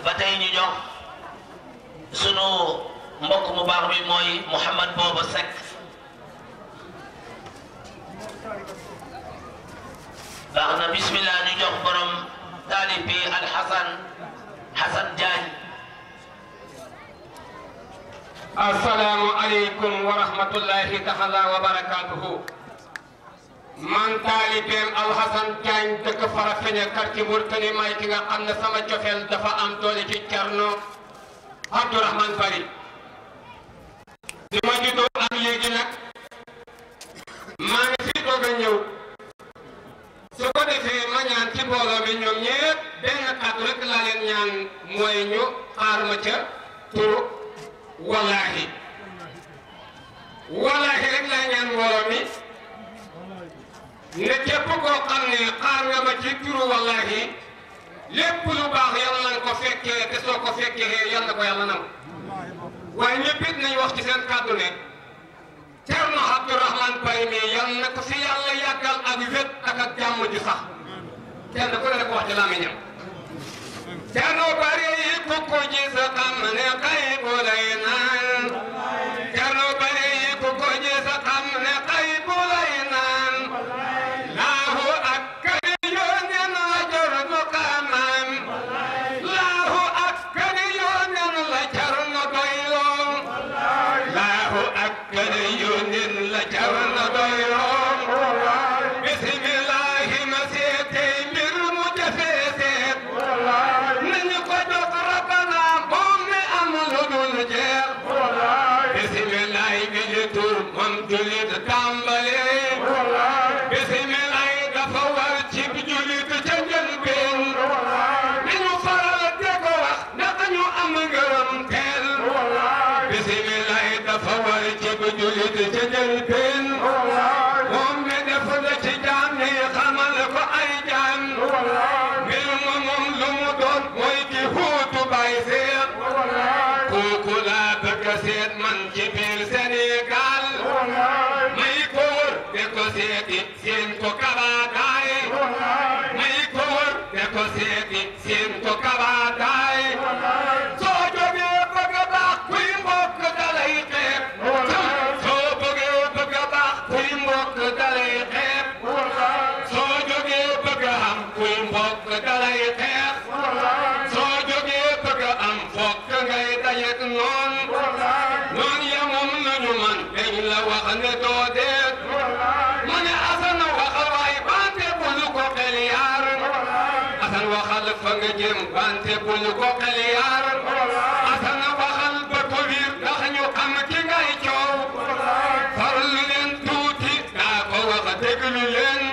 ba tey ñu jox sunu mbokk mu baax bi mooy Mouhamad Booba Seck baax na bismillah ñu jox borom taalib bi Alxasan Xasan Diagne assalaamu aleykum wa rahmatullahi taala wa barakatuhu man taalibeem Alxasan Diagne dëkk Farafeñe quartier Mourtani may ki nga xam ne sama cofeel dafa am doole ci Cerno Abdourahmane Bari di ma juddoo ak léegi nag maa ngi fi doog a ñëw su ko defee ma ñaan ci mbooloo mi ñoom ñëpp benn kàddu rek laa leen ñaan mooy ñu xaar ma ca turu wallaahi wallaahi rek laa ñaan mbooloo mi ne képp koo xam ne xaar nga ma ci turu wallaahi lépp lu baax yàlla na ko fekkee te soo ko fekkee yàlla na ko yàlla nam waaye ñëpp it nañ wax ci seen kàddu ne Cerno Abdourahmane Bari mi yàlla na ko fi yàlla yàggal ak wét ak ak jàmm ji sax kenn ku ne rek wax ci làmmiñam Cerno Bari yi ku ko gis xam ne xay bu lay naan Cerno Bari yi ku ko gis xam ne xay bu lay naan laahu ak kari yónneen la jor nu xamam laahu ak kari yónneen la jar nu doyloo laahu ak kari yónneen la jar nu doyloo bismillahi ma seetee mbir mu jafee seet nañu ko jox rabbana moom mi am lu dul jeex bismillahi bi li tur moom julit tàmbale bismillahi dafa war ci julit ca njëlbeen nañu faral de ko wax ndax ñu am ngërëm teel bismillahi dafa war ci julit ca njëlbeen moom mi def na ci jaam ñi xamal ko ay jaam mbir ma moom lu mu doon mooy ki huutu bay seet kooku laa bëgg a seet man ci biir Sénégal may ko wër de ko seeti seen ko kabaataay may ko wër de ko seeti seen ko kabaataay soo jógee bëgg a baax kuy mbokk dalay xeeb soo bëggee bëgg a baax kuy mbokk dalay xeeb soo jógee bëgg a am kuy mbokk dalay xeeb soo jógee bëgg a am fokk ngay dajeek noon noon ya moom nañu man dañ la wax ne doo deet mu ne Asan waxal waay bante bul ko xel yaar Asan waxal fa nga jëm bante bul ko xel yaar Asan waxal ba ko wiir ndax ñu xam ki ngay coow farlu leen tuuti daa ko wax déglu leen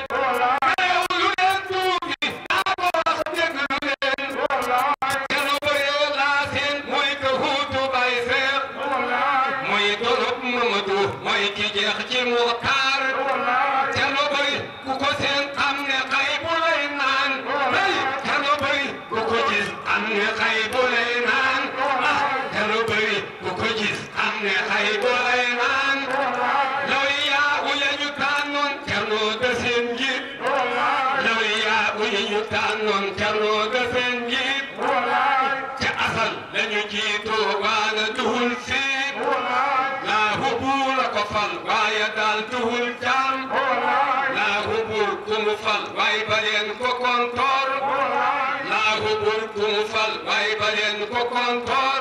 lu leen tuuti daa ko wax déglu leen keno bëree laa seen mooy ka huutu bay seex mooy dorop Mamadu mooy ki jeex ci Muxtaar keno bëri ku ko seen xam ne xay bu lay naan hey keno bëri ku ko gis xam ne xay bu lay naan ah keno bëri ku ko gis xam ne xay bu lay naan law yaa uya ñu tànnoon keno de seen njiit law yaa uya ñu tànnoon keno de seen njiit ca asal lañu jiitu waana duhul fiit laahu buur a ko fal waaye daal duhul jaam laahu buur ku mu fal waaye ba leen ko kontoor laahu buur ku mu fal waaye ba leen ko kontoor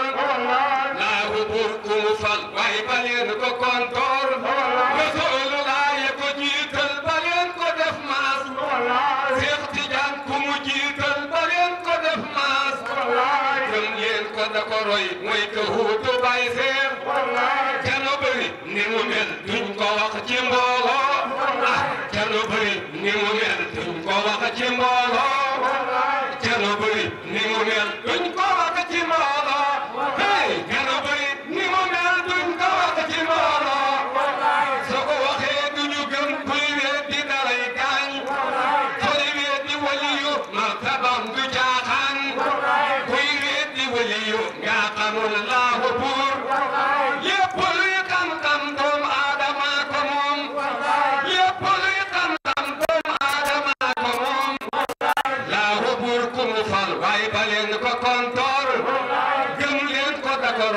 laahu buur ku mu fal waaye ba leen ko kontoor Rasulullah ya ko jiital ba leen ko def maas Seex Tijaan ku mu jiital ba leen ko def maas gëm leen ko da ko roy mooy ka huutu bay seex keno bëri ni mu mel duñ ko wax ci mbooloo ah keno bëri ni mu mel duñ ko wax ci mbooloo keno bëri ni mu mel duñ ko wax ci mbooloo hey keno bëri ni mu mel duñ ko wax ci mbooloo soo ko waxee duñu gëm kuy weet di dalay gaañ sori weet di waliyu martabam du jaaxaan kuy weet di waliyu nga xamul laahu buur lépp luy xam-xam doomu aadama ko moom lépp luy xam-xam doomu aadama ko moom laahu buur ku mu fal waaye ba leen ko kontoor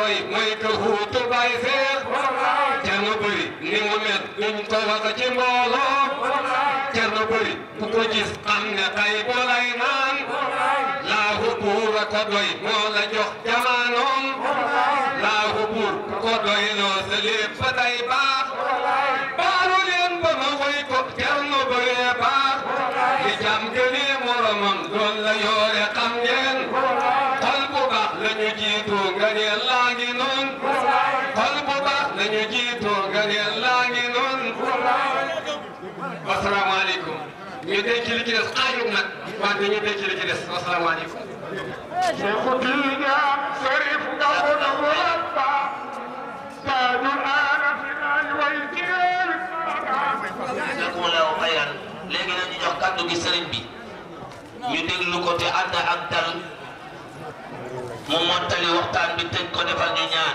doy mooy ka huutu bay seex Cerno bëri ni mu mel duñ ko wax ci mbooloo Cerno bëri ku ko gis xam ne tay bu lay naan laahu buur a ko doy moo la jox jamaanoom laahu buur ku ko doy loo sa lépp fa day baax baalu leen ba ma woy ko Cerno bëree baax li jam gënee moromam lool la yoore xam ngeen xol bu baax la ñu jiitu nga ne laa ngi noon xol bu baax la ñu jiitu nga ne laa ngi noon wasalaamaaleykum ñu denc li ci des xaajut nag wante ñu denc li ci des wasalaamaaleykum شيخ الدنيا شريف قبل مربع تاج الآن في الويتين jazakumullahu xayran léegi nag ñu jox kàddu gi sëriñ bi ñu déglu ko te ànd ak dal mu mottali waxtaan bi tëj ko defal ñu ñaan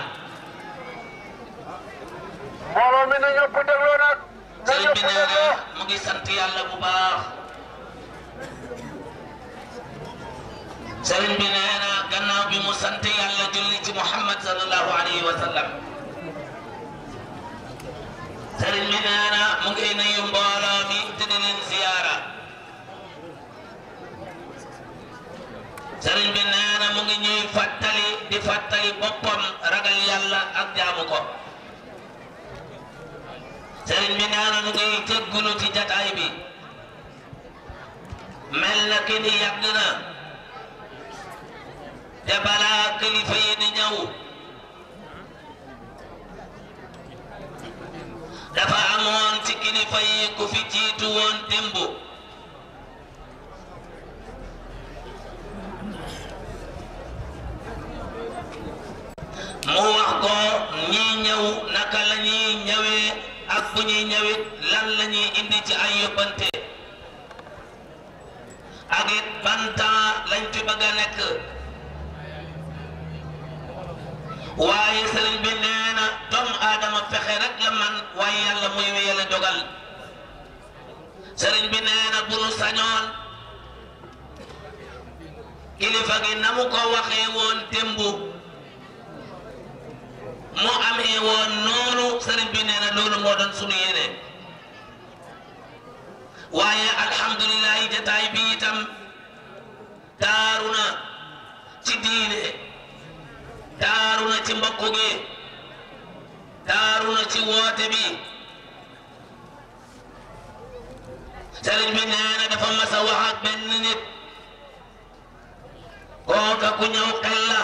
mbooloo mi na ñëpp dégloo nag na sëriñ ñëpp bi nee na dégloo mu ngi sant yàlla bu baax sëriñ bi nee na gannaaw bi mu sant yàlla julli ci Muhammad sallallahu alayhi wa sallam sëriñ bi nee na mu ngi nuyu mbooloo mi te di leen ziyaara sëriñ bi nee na mu ngi ñuy fàttali di fàttali boppam ragal yàlla ak jaamu ko sëriñ bi nee na mu ngi jéggulu ci jataay bi mel na ki ni yàgg na te balaa kilifa yi di ñëw dafa amoon ci kilifa yi ku fi jiitu woon démb mu wax ko ñii ñëw naka la ñuy ñëwee ak bu ñuy ñëwit lan la ñuy indi ci ay yóbbante ak it ban temps lañ fi bëgg a nekk waaye sëriñ bi nee na doomu aadama fexe rek la man waaye yàlla muy wéyale dogal sëriñ bi nee na bu nu sañoon kilifa gi na mu ko waxee woon démb mu amee woon noonu sëriñ bi nee na loolu moo doon sunu yéene waaye alhamdulilahi jataay bi itam taaru na ci diine taaru na ci mbokk gi taaru na ci woote bi sëriñ bi nee na dafa mas a wax ak benn nit kooka ku ñëw xel la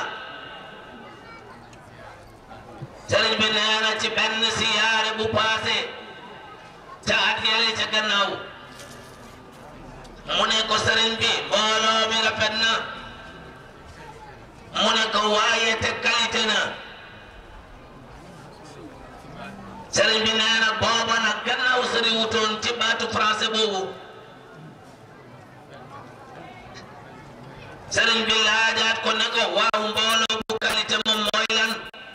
sëriñ bi nee na ci benn siyaare bu paase ca at yële ca gannaaw mu ne ko sëriñ bi mbooloo mi rafet na mu ne ko waaye te qualité na sëriñ bi nee na booba nag gannaaw sëriñ wutoon ci baatu français boobu sëriñ bi laajaat ko ne ko waaw mbooloo bu qualité moom mooy lan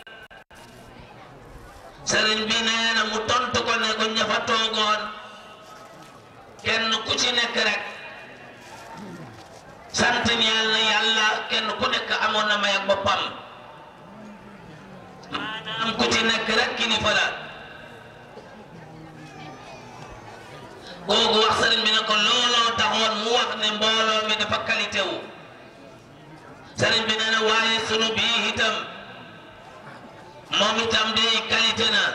sëriñ bi nee na mu tontu ko ne ko ña fa toogoon kenn ku ci nekk rek sant ñeel na yàlla kenn ku nekk amoon na may ak boppam maanaam ku ci nekk rek kilifa la googu wax sëriñ bi ne ko looloo taxoon mu wax ne mbooloo mi dafa qualité wu sëriñ bi nee na waaye sunu bii itam moom itam day qualité na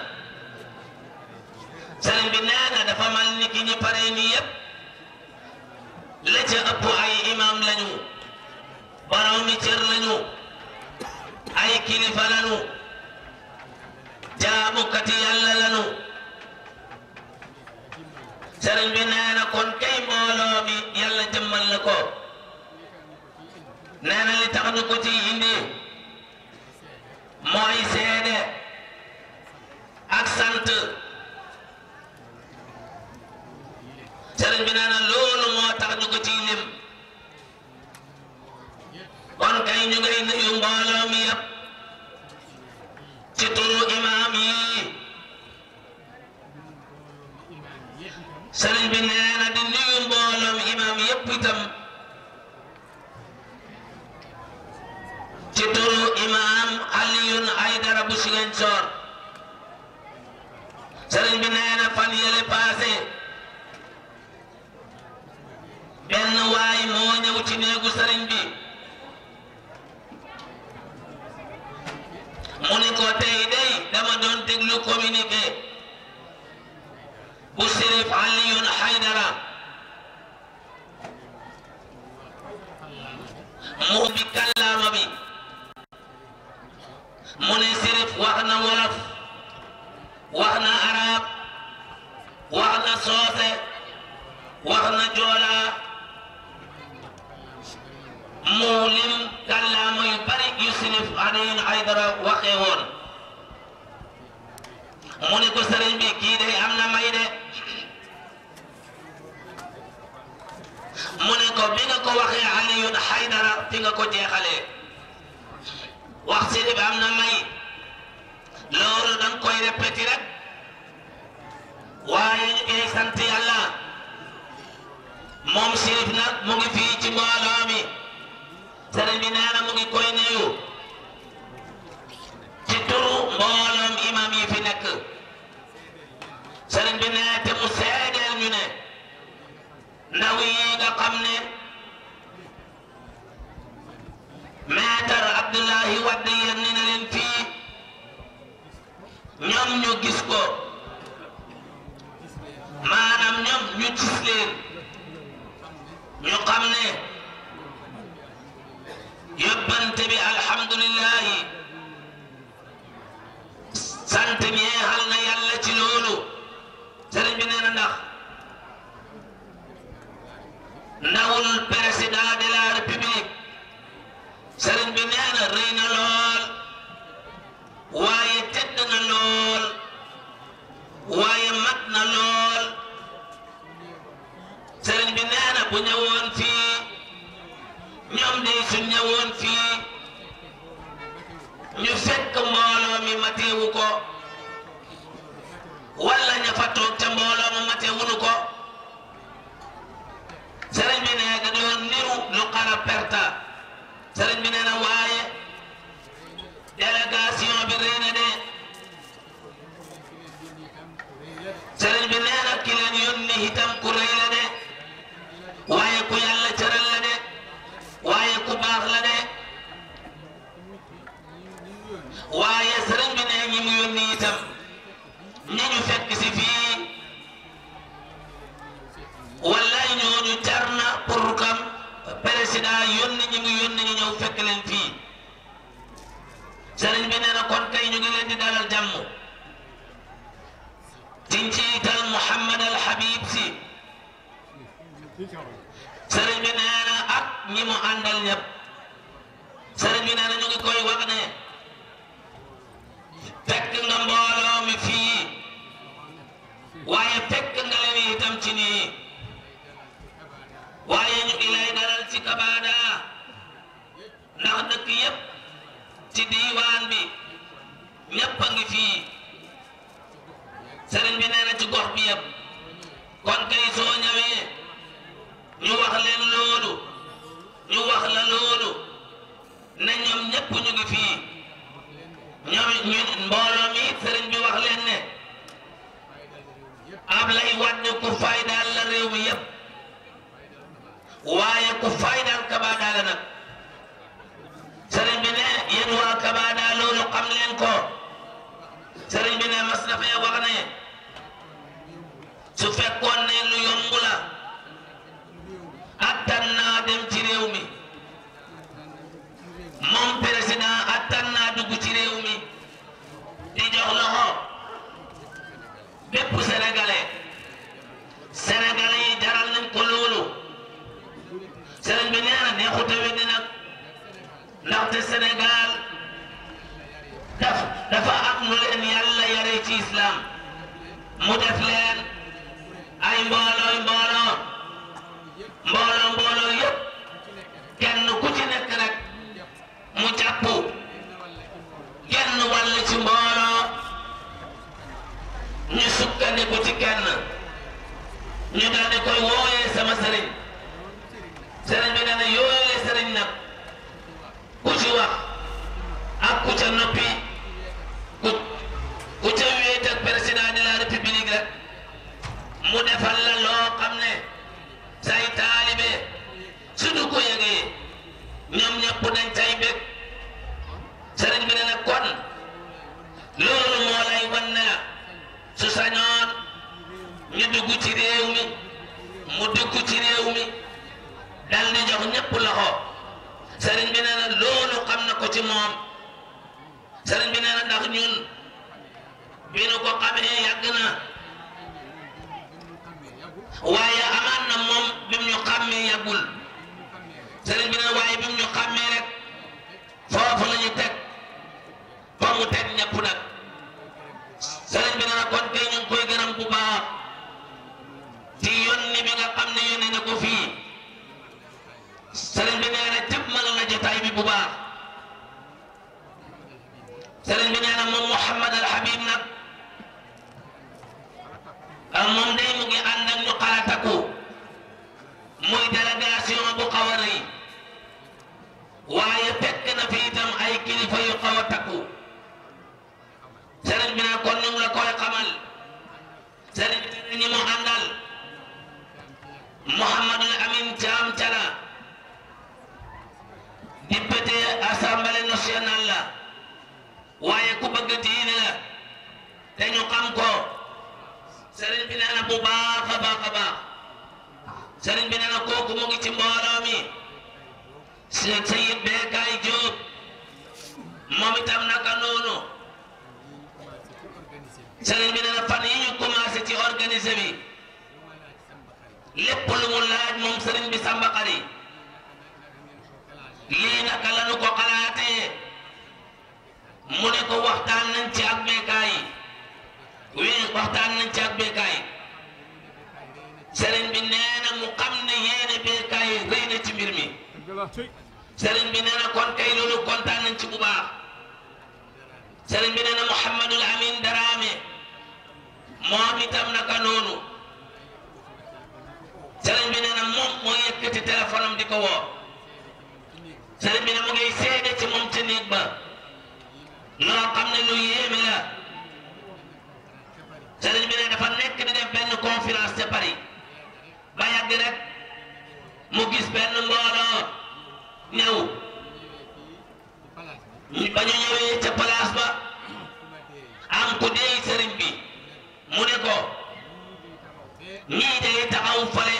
sëriñ bi nee na dafa mal ni ki ñu pare nii yépp la ca ëpp ay imam lañu boroomi cër lañu ay kilifa lañu jaamukati yàlla lañu sëriñ bi nee na kon kay mbooloo mi yàlla jëmmal na ko nee na li tax ñu ko ci indi mooy seede ak sant sëriñ bi nee na loolu moo tax ñu ko ciy lim kon kay ñu ngay nuyu mbooloo mi yëpp ci turu imaam yi sëriñ bi nee na di nuyu mbooloo mi imaam yëpp itam Haydara bu Ziguinchor sëriñ bi nee na fan yële paase benn waay moo ñëw ci néegu sëriñ bi mu ni ko tey day dama doon déglu communiqué bu Sérif Aliyun Haydara mu bi kàllaama bi mu ne Sérif wax na wolof wax na arab wax na soose wax na joola mu lim kàllaama yu bari yu Sérif Aliyun Haydara waxee woon mu ne ko sëriñ bi kii de am na may de mu ne ko bi nga ko waxee Aliyun Haydara fi nga ko jeexalee wax Sérif am na may loolu danga koy répété rek waaye ñu ngi sant yàlla moom Sérif nag mu ngi fii ci mbooloo mi sëriñ bi nee na mu ngi koy nuyu ci turu mbooloom imam yi fi nekk sëriñ bi nee te mu seedeel ñu ne ndaw yi nga xam ne maître Abdoulahi Wade yónni na leen fii ñoom ñu gis ko maanaam ñoom ñu gis leen ñu xam ne yóbbante bi alhamdulillahi sant ñeexal na yàlla ci loolu sëriñ bi nee na ndax ndawul président de la république sëriñ bi nee na rëy na lool waaye tedd na lool waaye mat na lool sëriñ bi nee na bu ñëwoon fii ñoom de su ñëwoon fii ñu fekk mbooloo mi mateewu ko wala ña fa toog ca mbooloo ma mateewunu ko sëriñ bi nee da doon niru lu xara perta sëriñ bi nee na waaye délégation bi rëy na de sëriñ bi nee na ki leen yónni itam ku rëy la de waaye ku yàlla cëral la de waaye ku baax la de waaye sëriñ bi nee ñi mu yónni itam ñi ñu fekk si fii wallaay ñooñu jar na pour kam président yónni ñi mu yónni ñu ñëw fekk leen fii sëriñ bi nee na kon kay ñu ngi leen di dalal jàmm ci njiital Muhammad al Habib si sëriñ bi nee na ak ñi mu àndal ñëpp sëriñ bi nee na ñu ngi koy wax ne fekk nga mbooloo mi fii waaye fekk nga leen itam ci nii waaye ñu ngi lay dalal ci Kabada ndax dëkk yëpp ci diiwaan bi ñëpp a ngi fii sëriñ bi nee na ci gox bi yëpp kon kay soo ñëwee ñu wax leen loolu ñu wax la loolu ne ñoom ñëpp ñu ngi fii ñoom ñu mbooloo mi sëriñ bi wax leen ne Ablaye Wade ku faydaal la réew mi yëpp waaye ku faydaal Kabada la nag sëriñ bi ne yéen waa Kabada loolu xam leen ko sëriñ bi ne mas na fee wax ne su fekkoon ne lu yomb la attan naa dem ci réew mi moom président attan naa dugg ci réew mi di jox loxo bépp sénégalais sénégalais yi jaral nañ ko loolu sëriñ bi nee na neexut a weddi nag ndaxte Sénégal daf dafa am lu leen yàlla yare ci islam mu def leen ay mboolooy mbooloo mbooloo mbooloo yëpp kenn ku ci nekk rek mu jàpp kenn wàll ci mbooloo ñu sukkandiku ci kenn ñu daal di koy wooyee sama sëriñ sëriñ bi nee na yooyee sëriñ nag ku ci wax ak ku ca noppi sañoon ñu dugg ci réew mi mu dugg ci réew mi dal di jox ñëpp loxo sëriñ bi nee na loolu xam na ko ci moom sëriñ bi nee na ndax ñun bi nu ko xamee yàgg na waaye amaan na moom bi mu ñu xàmmee yàggul sëriñ bi nee na waaye bi mu ñu xàmmee rek foofu la ñu teg fa mu teg ñëpp nag sëriñ bi nee na kon tey ñu ngi koy gërëm bu baax ci yónni bi nga xam ne yónni na ko fii sëriñ bi nee na jëmmal na jotaay bi bu baax sëriñ bi nee na moom Mouhamad al Habib nag ah moom day mu ngi ànd ak ñu xarataku muy délégation bu xaw a rëy waaye fekk na fi itam ay kilifa yu xaw a takku sëriñ bi ne kon ñu ngi la koy xamal sëriñ bi ne ñi mu àndal Mouhamadul Amin Thiam Thiala député assemblée nationale la waaye ku bëgg diine la te ñu xam ko sëriñ bi nee na bu baax a baax a baax sëriñ bi nee na kooku mu ngi ci mbooloo mi Cheikh Sayid Bekay Diop moom itam naka noonu sëriñ bi nee na fan yi ñu commencé ci organisé bi lépp lu mu laaj moom sëriñ bi Samba Xari lii naka la nu ko xalaatee mu ne ko waxtaan nañ ci ak Bekay wii waxtaan nañ ci ak Bekay sëriñ bi nee na mu xam ne yéene Bekay rëy na ci mbir mi sëriñ bi nee na kon kay loolu kontaan nañ ci bu baax sëriñ bi nee na Mouhamadul Amin Darame moom itam naka noonu sëriñ bi nee na moom moo yëkkati téléphone am di ko woo sëriñ bi ne mu ngi seede ci moom ca néeg ba loo xam ne lu yéeme la sëriñ bi ne dafa nekk di def benn conférence ca Paris ba yàgg rek mu gis benn mbooloo ñëw ba ñu ñëwee ca place ba am ku dee sëriñ bi mu ne ko ñii day taxaw fale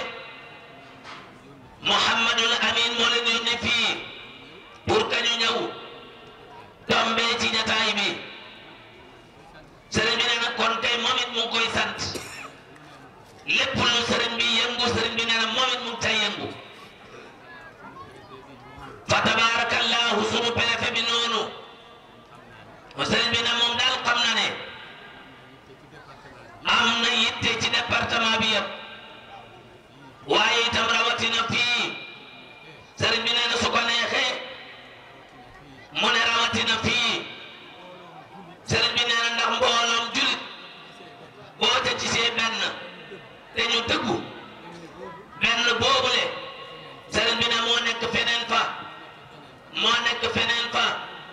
Mouhamadul Amin moo leen yónnee fii pour que ñu ñëw tombee ci jataay bi sëriñ bi nee na kon tey moom it mu ngi koy sant lépp lu sëriñ bi yëngu sëriñ bi nee na moom it mu ngi tay yëngu fa tabarakallahu sunu préfet bi noonu sëriñ bi ne moom daal xam na ne am na yitte ci département bi yëpp waaye itam rawatina fii sëriñ bi nee na su ko neexee mu ne rawatina fii sëriñ bi nee na ndax mbooloom julit boo ca gisee benn te ñu dëggu benn boobule sëriñ bi ne moo nekk feneen fa moo nekk feneen fa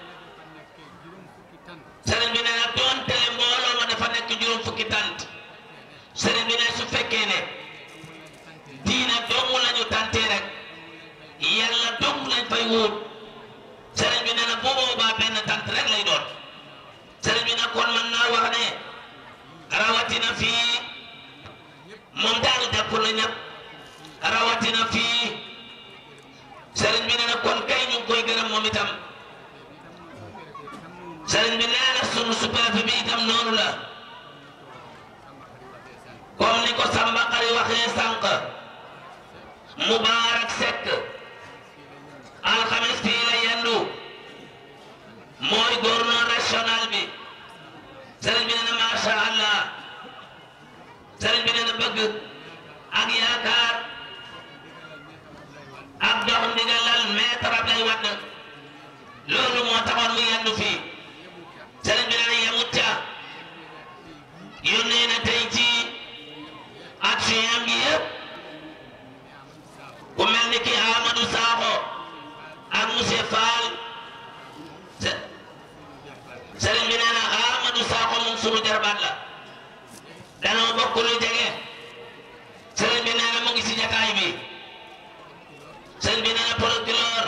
sëriñ bi nee na doonte le mbooloo ma dafa nekk juróom fukki tant sëriñ bi ne su fekkee ne diine dong lañu tantee rek yàlla dong lañ fay wóot sëriñ bi nee na bu boobaa benn tant rek lay doon sëriñ bi nag kon mën naa wax ne rawatina fii moom daal jàpp na ñëpp rawatina fii sëriñ bi nee na kon kay ñu ngi koy gërëm moom itam sëriñ bi nee na sunu sous-préfet bi itam noonu la comme ni ko Samba Xari waxee sànq Mubaarak Sekk alxames fii la yendu mooy gouverneur régional bi sëriñ bi nee na macha allah sëriñ bi nee na bëgg ak yaakaar ak dox ndigalal maître Abdoulaye Wade loolu moo taxoon mu yendu fii sëriñ bi nee na yemut ca yónnee na tey ci action bi yëpp ku mel ni ki Amadou Sakho ak monsieur Fall sëriñ bi nee na Amadou Sakho moom sunu jarbaat la danoo bokk lu jege sëriñ bi nee na mu ngi si jataay bi sëriñ bi nee na procureur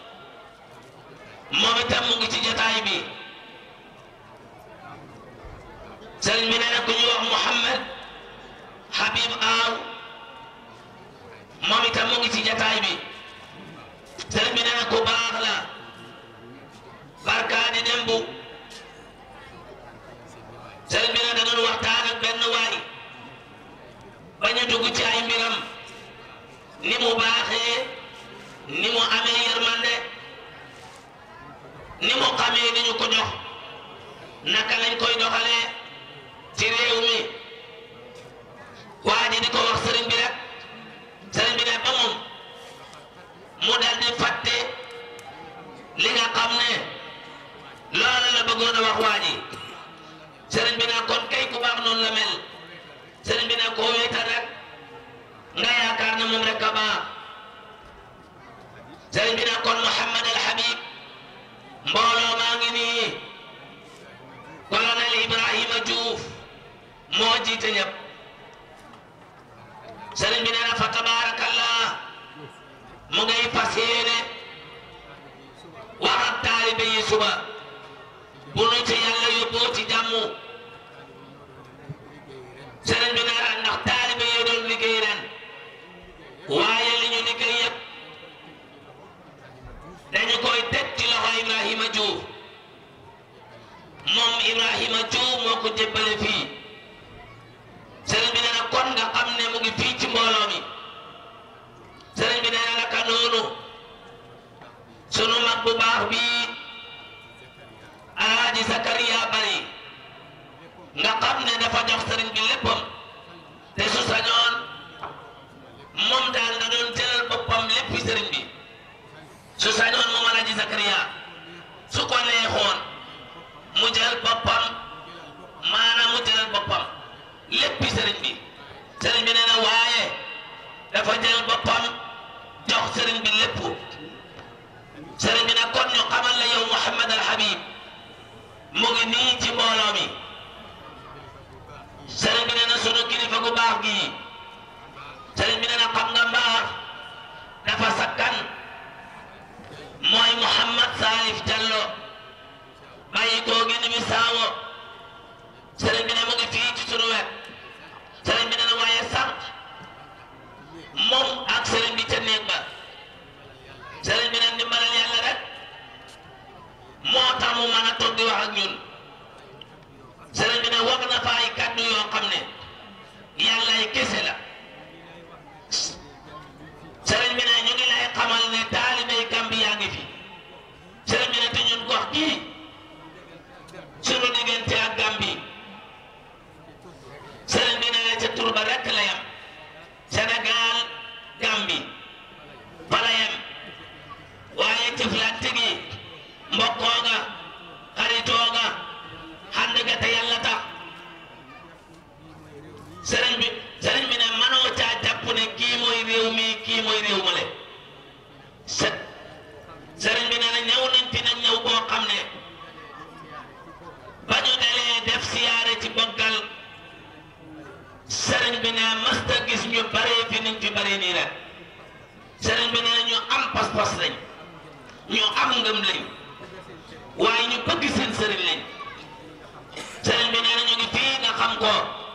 moom itam mu ngi ci jataay bi sëriñ bi nee na ku ñu wax di dem bu sëriñ bi ne da doon waxtaan ak benn waay ba ñu dugg ci ay mbiram ni mu baaxee ni mu amee yërmande ni mu xamee ni ñu ko jox naka lañ koy doxalee ci réew mi waa ji di ko wax sëriñ bi rek sëriñ bi ne ba moom mu dal di fàtte li nga xam ne loolu la bëggoon a wax waa ji sëriñ bi ne kon kay ku baax noonu la mel sëriñ bi ne koo wéetal rek nga yaakaar ne moom rek a baax sëriñ bi ne kon Mouhamad El Habib mbooloo maa ngi nii colonel Ibrahima Diouf moo jiite ñëpp sëriñ bi nee na fa tabaarakallah mu ngay fas yéene wax ak taalibe yi suba bu nu ci yàlla yóbboo ci jàmm sëriñ bi nee na ndax taalibe yi doon liggéey ren waaye li ñu liggéey yëpp dañu koy teg ci loxo Ibrahima Diouf moom Ibrahima Diouf moo ko jébbale fii sëriñ bi nee na kon nga xam ne mu ngi fii ci mbooloo mi sëriñ bi nee na naka noonu sunu mag bu baax bii Alaaji Zakariya Bari nga xam ne dafa jox sëriñ bi léppam te su sañoon moom daal da doon jëlal boppam léppi sëriñ bi su sañoon moom Alaaji Zakariya su ko neexoon mu jël boppam maanaam mu jëlal boppam léppi sëriñ bi sëriñ bi nee na waaye dafa jël boppam jox sëriñ bi lépp sëriñ bi nag kon ñu xamal la yow Mouhamad Al Habib mu ngi nii ci mbooloo mi sëriñ bi nee na sunu kilifa gu baax gii sëriñ bi nee na xam nga mbaax dafa sakkan mooy Mouhamad Salif Diallo bàyyi koo gi ni mi saawo sëriñ bi ne mu ngi fii ci sunu wet sëriñ bi ne na waaye sànq moom ak sëriñ bi ca néeg ba sëriñ bi ne ndimbalal yàlla rek moo tax mu mën a toog di wax ak ñun sëriñ bi ne wax na fa ay kàddu yoo xam ne yàlla ay kese la sëriñ bi ne ñu ngi lay xamal ne taalibey Gambi yaa ngi fi sëriñ bi ne te ñun gox gii sunu diggante ak Gambi sëriñ bi ne ca tur ba rekk la yam Sénégal Gambi fa la yam waaye jëflante gi mbokkoo ga xaritoo ga xànd ga te yàlla tax sëriñ bi sëriñ bi ne manoo caa jàpp ne kii mooy réew mi kii mooy réew ma le së sëriñ bi ne na ñëw nañ fi nag ñëw boo xam ne ba ñu dalee def siyaare ci boggal sëriñ bi ne masta gis ñu baree fi niñ fi baree nii rek sëriñ bi ne ñu am pas-pas lañ ñu am ngëm lañ waaye ñu bëgg seen sëriñ lañ sëriñ bi nee na ñu ngi fii nga xam ko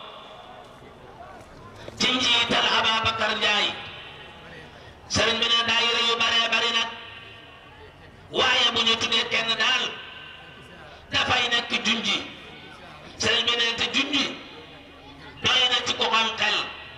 ci njiital Ababacar Ndiaye sëriñ bi ne daayira yu baree bari nag waaye bu ñu tuddee kenn daal dafay nekk junji sëriñ bi ne te junji doy na ci ko xam xel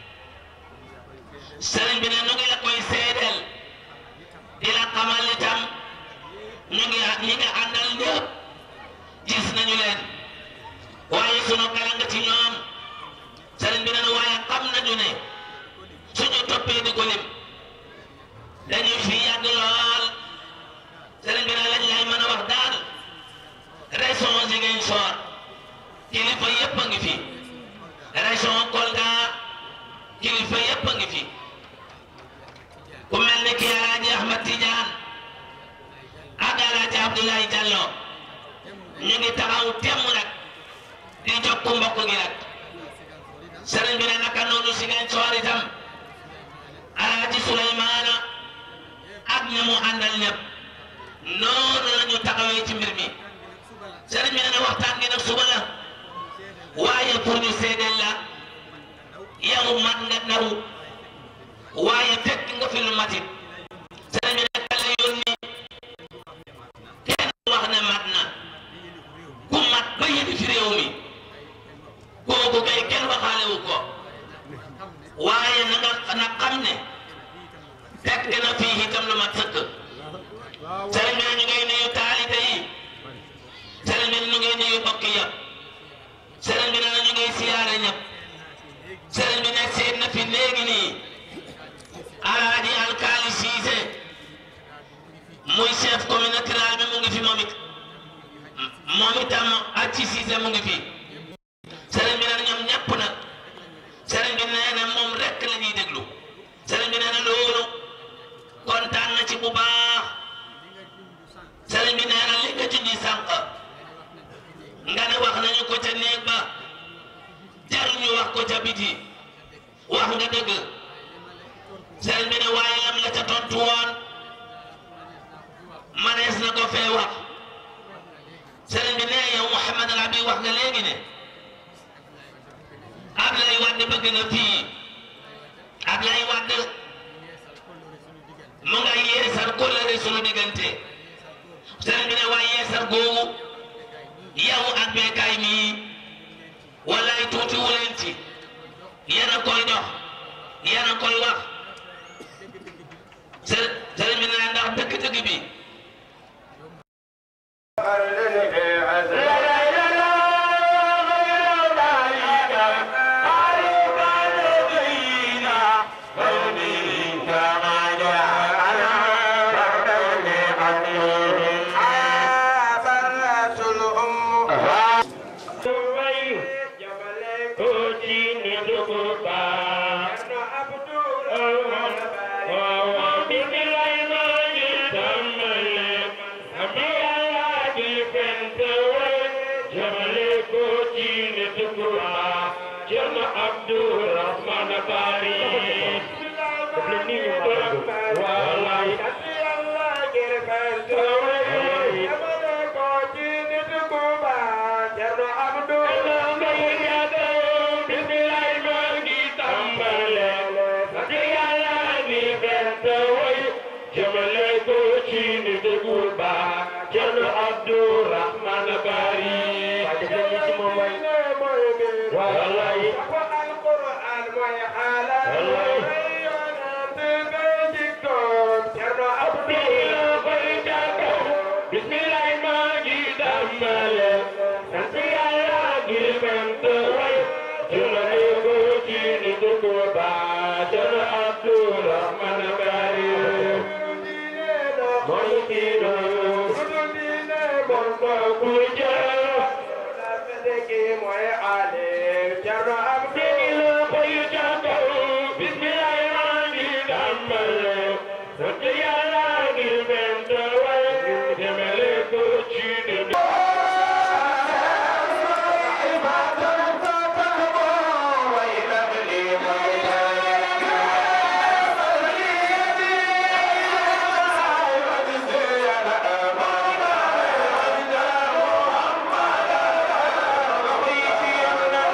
sëriñ bi ne nu ngi la koy seedeel di la xamal itam ñu ngi ñi nga àndal ñëpp gis nañu leen waaye sunu kala nga ci ñoom sëriñ bi ne waaye xam nañu ne suñu toppee di ko lim dañuy fi yàgg lool sëriñ bi ne lañ lay mën a wax daal région Ziguinchor kilifa yëpp a ngi fi région Kolda kilifa yëpp a ngi fi ku mel ni kii Alaaji Ahmad Tidiane ak Alaaji Abdoulaye Diallo ñu ngi taxaw temm nag di jokku mbokk gi nag sëriñ bi ne naka noonu Ziguinchor itam Alaaji Souleymane ak ñi mu àndal ñëpp noonu la ñu taxawee ci mbir mi sëriñ bi ne waxtaan gi nag suba la waaye pour ñu seedeel la yow mat nga ndaw waaye fekk nga fi lu matit sëriñ bi ne kala yónni kenn wax ne mat na ki yëpp sëriñ bi nee na ñu ngi siyaare ñëpp sëriñ bi ne seet na fi léegi nii alaaji alkaali siise muy chef communautaire bi mu ngi fi moom it moom itam ak ci siise mu ngi fi sëriñ bi nee na ñoom ñëpp nag sëriñ bi nee na moom rek la ñuy déglu sëriñ bi nee na loolu kontaan na ci bu baax sëriñ bi nee na li nga junji sànq nga ne wax nañu ko ca néeg ba jaruñu wax ko ca biti wax nga dëgg sëriñ bi ne waaye lam la ca tontu woon manees na ko fee wax sëriñ bi ne yow Mouhamad al Abi wax nga léegi ne Ablaye Wade bëgg na fii Ablaye Wade mu nga yeesal kóllëre sunu diggante sëriñ bi ne waaye yeesal googu yow ak beekaay mii walaay tuuti wu leen ci yéen a koy dox yéen a koy wax së- sëriñ bi ne ndax dëgg-dëgg bi Muhammad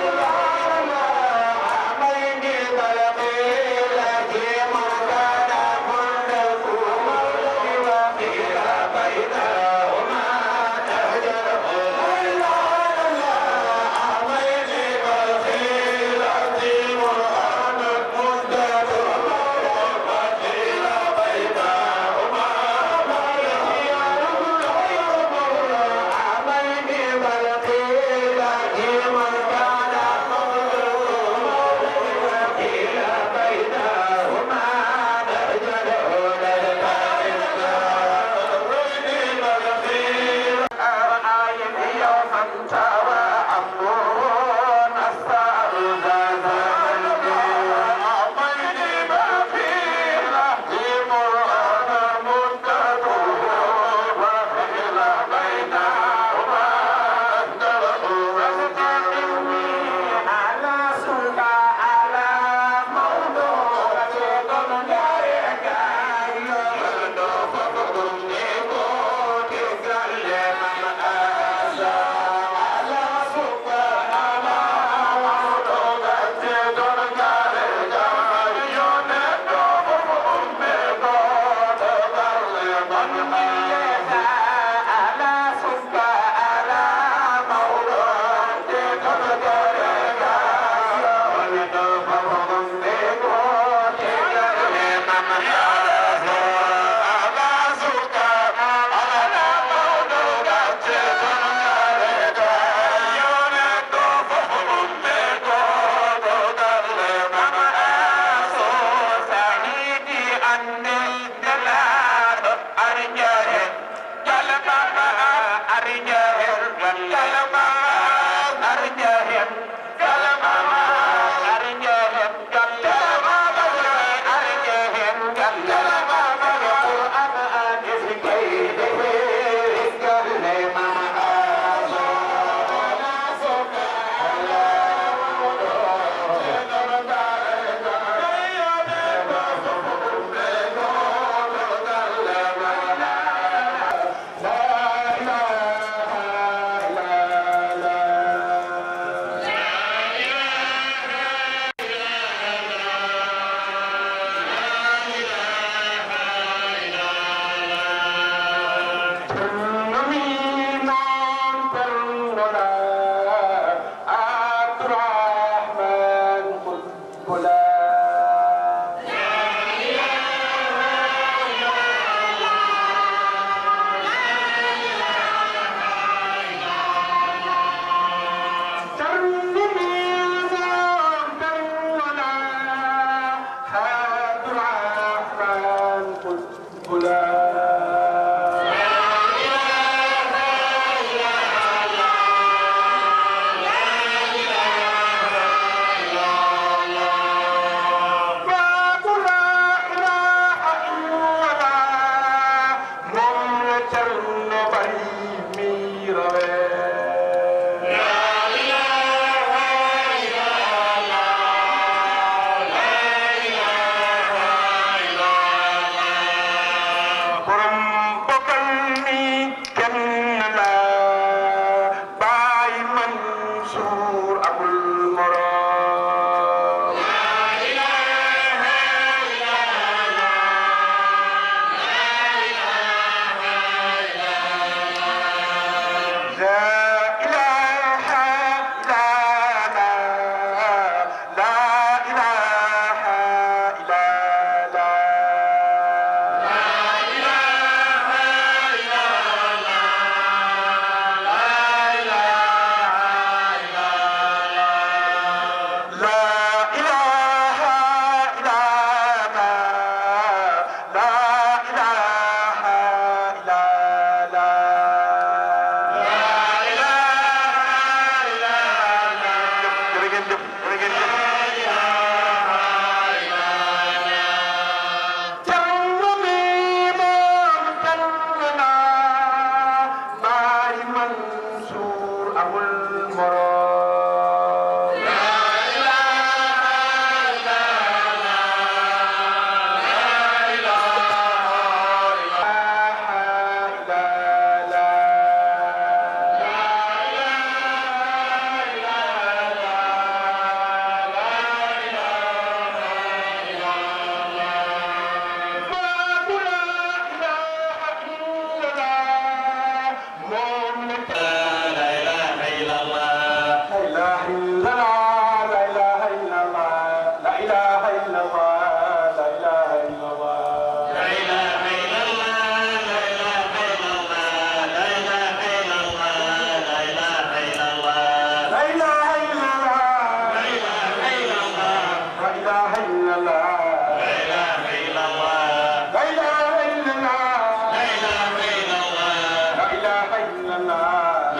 borom bokkal mi kenn la Baay Mansuur amul morom La ilaha illallah La ilaha illallah La ilaha illallah La ilaha illallah La ilaha illallah Jërë ngeen jëf jërë ngeen jëf Jàmm mi moom kenn na Baay Mansuur amul morom La ilaha illallah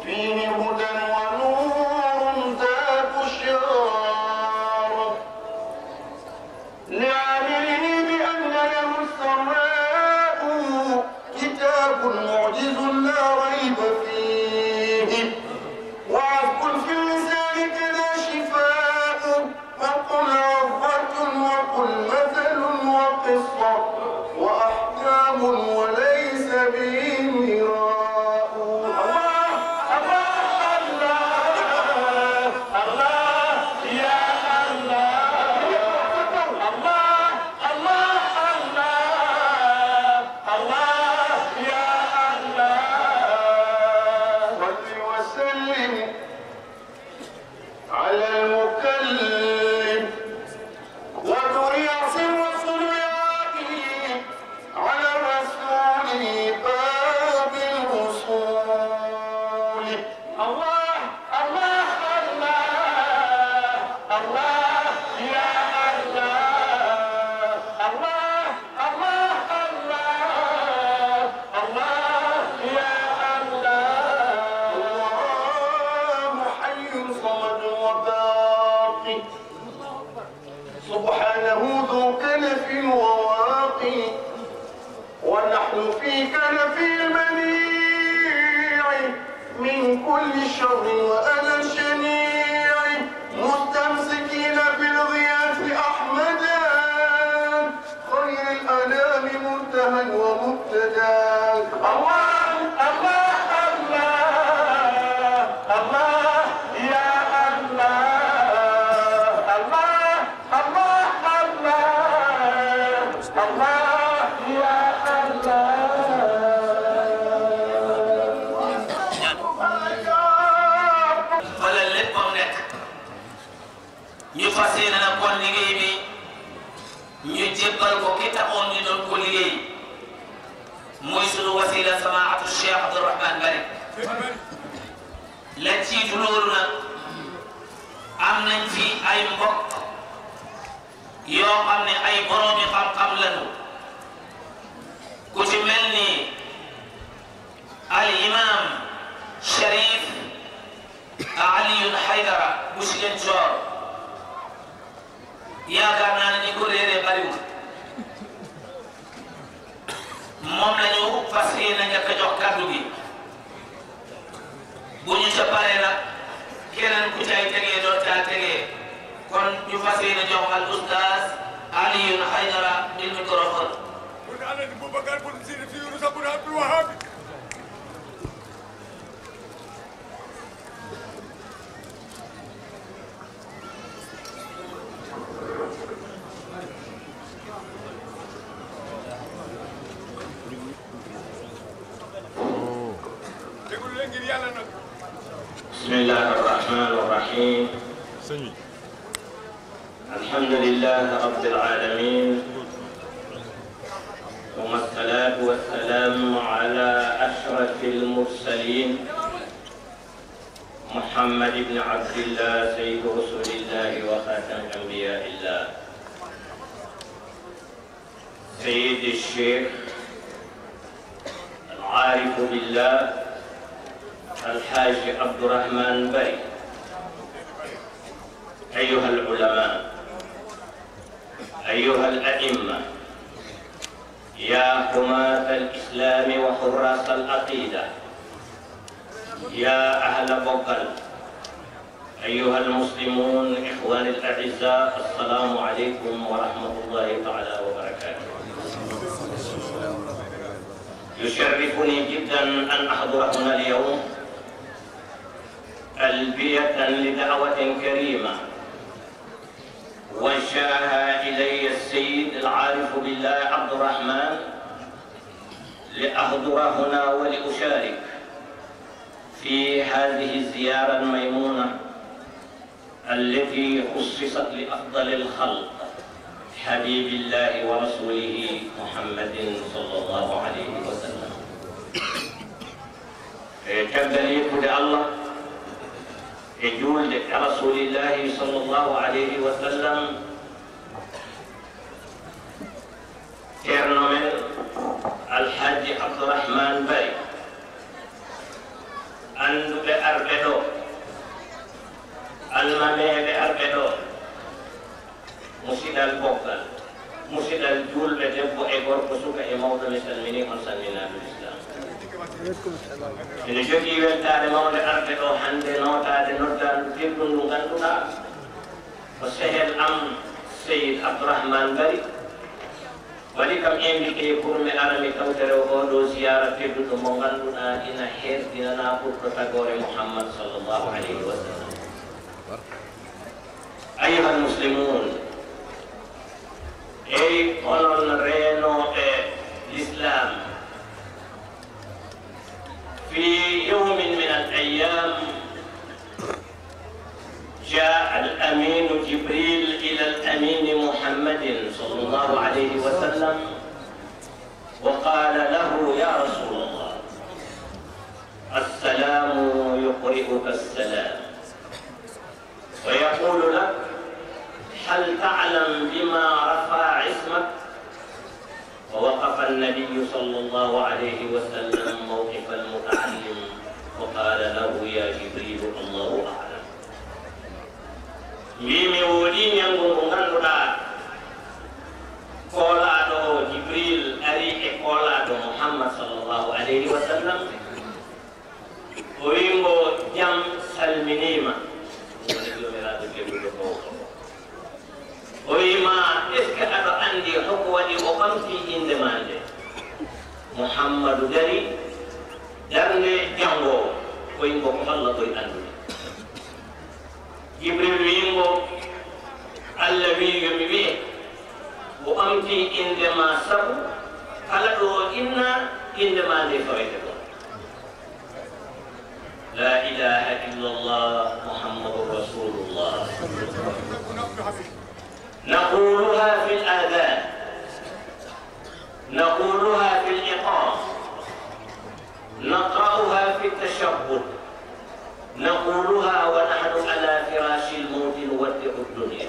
فيه هدى ونور ذات الشرف لعامله بأن له السماء كتاب معجز لا ريب فيه وعذب في اللسان كذا شفاء وقل عظة وقل مثل وقصة وأحكام وليس به مراء الله الله الله الله يا الله الله الله الله الله يا الله صل وسلم على المكلم وذرية وصلياته على الرسول باب الوصول الله الله الله الله يا الله الله الله الله الله يا الله الله حي صمد وباقي سبحانه ذو كنف وواقي ونحن في كنف المنيع من كل شر وأذى شنيع مستمسكين بالغياث أحمدا خير الأنام منتهى ومبتدا الله الله الله الله يا الله الله الله الله الله يا الله fa la léppam nekk ñu fas yéene nag kon liggéey bi ñu jébbal ko ki taxoon ñu doon ko liggéey muy sunu wasila samaatu Cheikh Abdourahmane Bari la jiitu loolu nag am nañ fi ay mbokk yoo xam ne ay boroomi xam-xam lañu ku ci mel ni al imam Sharif Aliyun Haydara bu Ziguinchor yaakaar naa ne ñi ko réeree bariwul moom la ñu fas yéene njëkk a jox kàddu gi bu ñu ca paree nag keneen ku cay tegee doo caa tegee kon ñu fas yéene jox al ustaaz Aliyun Haydara il microphone بن علي بن بكر بن سير في يونس بن عبد الوهاب déglu leen ngir yàlla nag بسم الله الرحمن الرحيم الحمد لله رب العالمين ثم الصلاة والسلام على أشرف المرسلين محمد بن عبد الله سيد رسول الله وخاتم أنبياء الله سيد الشيخ العارف بالله الحاج عبد الرحمن بي أيها العلماء أيها الأئمة يا حماة الإسلام وحراس العقيدة يا أهل بقل أيها المسلمون إخواني الأعزاء السلام عليكم ورحمة الله تعالى وبركاته يشرفني جدا أن أحضر هنا اليوم تلبية لدعوة كريمة وجهها إلي السيد العارف بالله عبد الرحمن لأحضر هنا ولأشارك في هذه الزيارة الميمونة التي خصصت لأفضل الخلق حبيب الله ورسوله محمد صلى الله عليه وسلم كبدني كد الله يجول رسول الله صلى الله عليه وسلم كرنمن الحاج عبد الرحمن باي أن arɓe ɗo almameɓe arɓe ɗo musidal boggal musidal julɓe debbo e gorko suka e mawɗo mi salmini on salminaɗo islam ene jogii weltade mawde arde ɗo hannde notade noddandu teddun ndu ngannduɗa ko sehel am seyid abdourahmane bari waɗi kam invité pour mi ara mi kawtere oɗo ziyara tedduɗo mo ngannduɗa ina herdinana ɓurɗo tagore mouhammad sallllahu alayhi wa sallam ayuha almuslimun eyi onon reenoɓe l'islam في يوم من الأيام جاء الأمين جبريل إلى الأمين محمد صلى الله عليه وسلم وقال له يا رسول الله السلام يقرئك السلام ويقول لك هل تعلم بما رفع اسمك ووقف النبي صلى الله عليه وسلم موقف المتعلم وقال له يا جبريل الله اعلم mbimi woɗi ñango ngo ngannduɗa koolaɗo jibril ari e koolaɗo mouhammad sallllahu alayhi wa sallam o wimbo jam salminima woni jomiraɗo jebbude ko o wima est ce que aɗa andi hoko waɗi o ɓamti inde ma nde mouhammadou dari darnde jangowo o yimbo ko allah ɓoy andude jibril wimbo allah wi yomi wiye o ɓamti inde ma sabu kala ɗo inna inde ma nde fawete ɗon la ilaha illa llah muhammadun rasulullah نقولها في الآذان نقولها في الإقامة نقرأها في التشهد نقولها ونحن على فراش الموت نودع الدنيا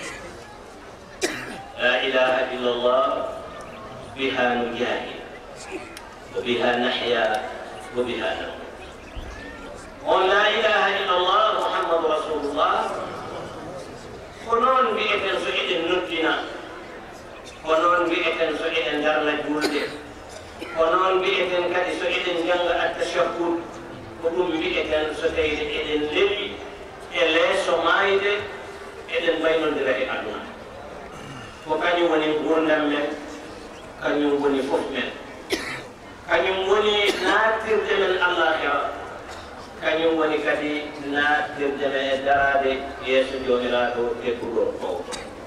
لا إله إلا الله بها نجاهد وبها نحيا وبها نموت قل لا إله إلا الله محمد رسول الله ko noon mbi'eten so eɗen noddina ko noon mbi'eten so eɗen darna julde ko noon mbi'eten kadi so eɗen jannga attachahud ko ɗum mbi'eten so tawide eɗen lewi e leeso maayde eɗen mbaynodira e aduna ko kañum woni gurdam men kañum woni fof men kañum woni naatirde men allahira kañum woni kadi nattirde me e darade yeeso jomiraɗo tekkuɗo mawɗo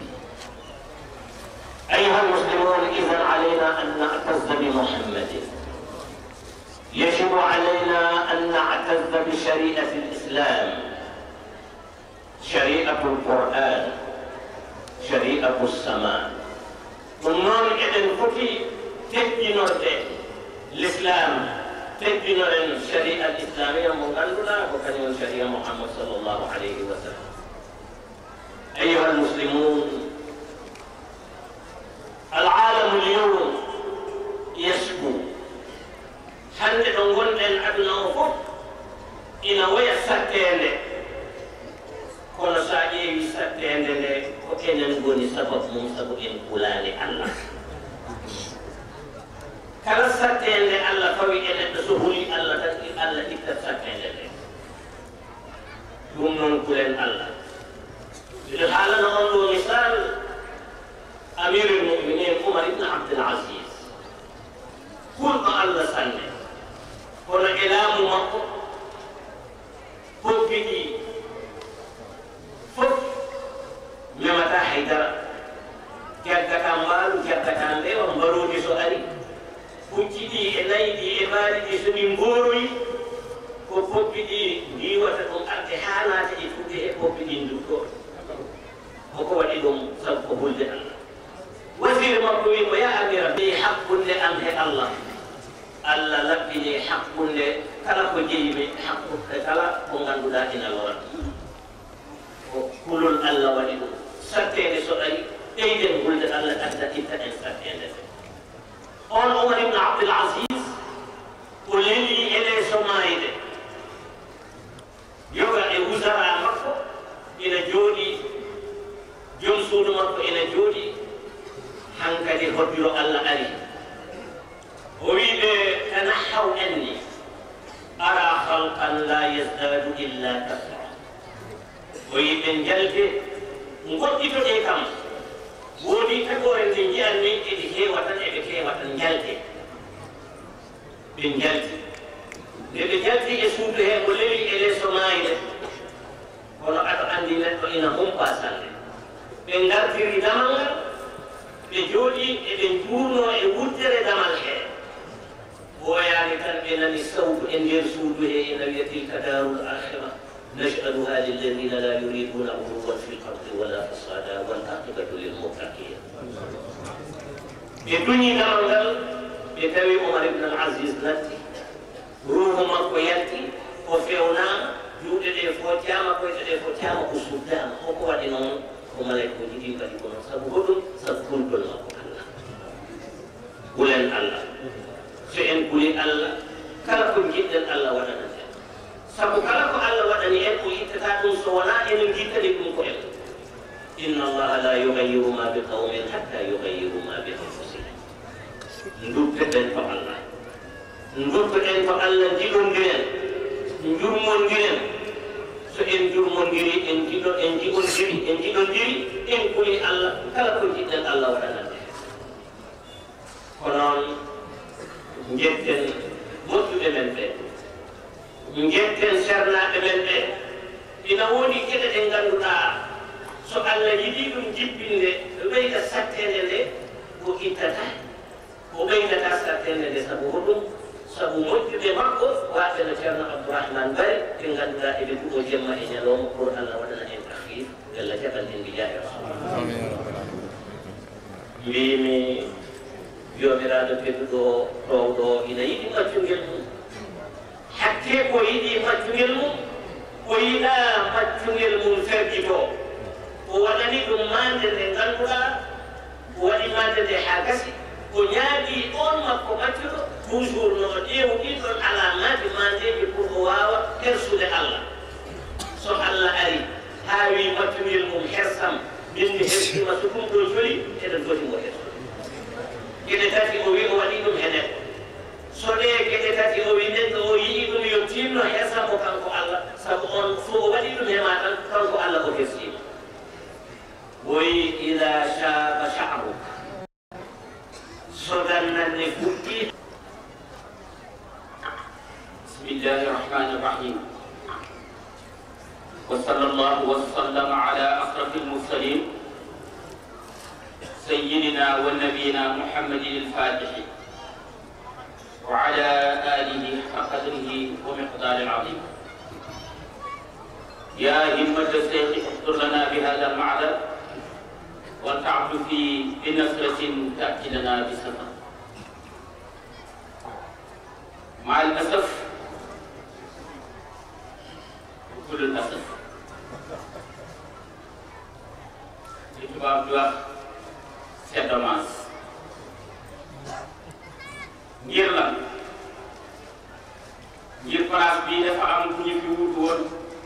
أيها المسلمون إذا علينا أن نعتز بمحمد يجب علينا أن نعتز بشريعة الإسلام شريعة القرآن شريعة السماء ونون إذن فتي تبجي الإسلام teddinoɗen sharia l islamia mo ngannduɗa ko kañum sharia mouhammad sallllahu alayhi wa sallam ayuha almuslimun alalamu lyawm yasku hande ɗo gonɗen aduna o fof ina waya sattede kono sa ƴeewi sattede nde ko enen goni sababu mum sabu en kulani allah kala sattende allah fawi e neɗɗo so huli allah tan allah ittat sattende nde ɗum noon kulen allah miɗo haalana on ɗo misal amirul muminin oumar ibne abdul asis kulɗo allah sanne kono e laamu makko hoppi ɗi fof memata haydara jaggata mbaalu jaggata mbewa mbaroji so ari pucci ɗi e nayi ɗi e maali ɗi so ɗi mboroyi ko poppi ɗi ndiwata ɗum arde ha naata e fuɗde e poppi ɗi ndutto koko waɗi ɗum sabu ko hulde allah wasiri makko wimo ya amira ɓe hakkunde am he allah allah laɓɓini hakkunde kala ko jeyimi hakkude kala ko ngannduɗa ina lora ko kulol allah waɗi ɗum sattede so ɗari ɓeyden hulde allah adda itta en sattede nde on omar ibne abdul asis o leli e leeso maayde jooɗi jom suudu makko ene jooɗi hankadi hoddiro allah ari o wiɓe tanahaw anni ara halqan la yasdadu illa kasra o yiɓe jalde goɗɗitoɗe kam woodi tagore nde jiyanmi eɗe heewa tan eɓe heewa tan jalde ɓe jaldi nde ɓe jaldi e suudu he ko lewi e leeso maayde kono aɗa andi neɗɗo ina humpa sanne ɓe ngartiri damal ngal ɓe jooɗi eɓe juurno e wurdere damal he ɓooyaani tan ɓe nani sawdu e nder suudu he ina wiya tilka darul akhira naj'aluha lilladina la yuriduna uluwan fi lardi wala fasada wal aqibatu lilmuttaqin ɓe duñi damal ngal ɓe tawi omar ibne al asis natti ruhu makko yalti o fewnama juuɗe ɗe fotiyama koyɗe ɗe fotiyama o suddama hoko waɗi noon ko malayka ko jiɗi kadi ko noon sabu hoɗum sabu kulgol makko allah wulen allah so en kuli allah kala ko jiɗɗen allah waɗana en sabu kala ko allah waɗani en o ittata ɗum so wona enen jittani ɗum ko en inna allaha la yugayiru ma bi qawmin hatta yugayiru ma bi anfusihim duttoɗen to allah duttoɗen to allah jiɗondiren jurmondiren so en jurmondiri en jiɗo en jiɗondiri en jiɗondiri en kuli allah kala ko jiɗɗen allah waɗanande ko noon jetten moƴƴuɓe men ɓe jetten sernaɓe men ɓe ina woni geɗe ɗe ngannduɗa so allah yiɗi ɗum jibbinde ɓeyda sattede nde o ittata o ɓeydata sattede nde sabu hoɗum sabu moƴƴuɓe makko waɓe no ceerno abdourahmane bari ɓe ngannduɗa eɓe duɓo jemma e ñalowma pour allah waɗana en tahir bella jaɓal en mbijahi rasul mbimi jomiraɗo tedduɗo towɗo ina yiɗi maccungel mum hakke ko yiɗi maccungel mum o yiɗa maccungel mum ferjito o waɗani ɗum mande nde ngannduɗa o waɗi mande nde ha gasi o ñaagi on makko maccuɗo toujours no ƴeewu ɗiɗon alamaji mandeji pour o wawa hersude allah so allah ari haawi maccungel mum hersam min mi hersima so ɗum ɗo joli eɗen foti mo hersude geɗe tati o wi o waɗi ɗum he neɗɗo so ɗe geɗe tati o wi neɗɗo o yii ɗum yo tinno hersamo kanko allah sabu on fo o waɗi ɗum hema tan kanko allah o hersima woyi ida shaba sha'ruk so dannanne fuɗɗi bismillahi rahmani rahim وصلى الله وسلم على أشرف المرسلين سيدنا ونبينا محمد الفاتح وعلى آله حق قدره ومقدار العظيم يا همة الشيخ احضر لنا بهذا المعدل والتعب في بنصرة تأتي لنا بسفر مع الأسف كل الأسف tubaab di wax c'est dommage ngir lan ngir place bii dafa am ku ñu fi wutu woon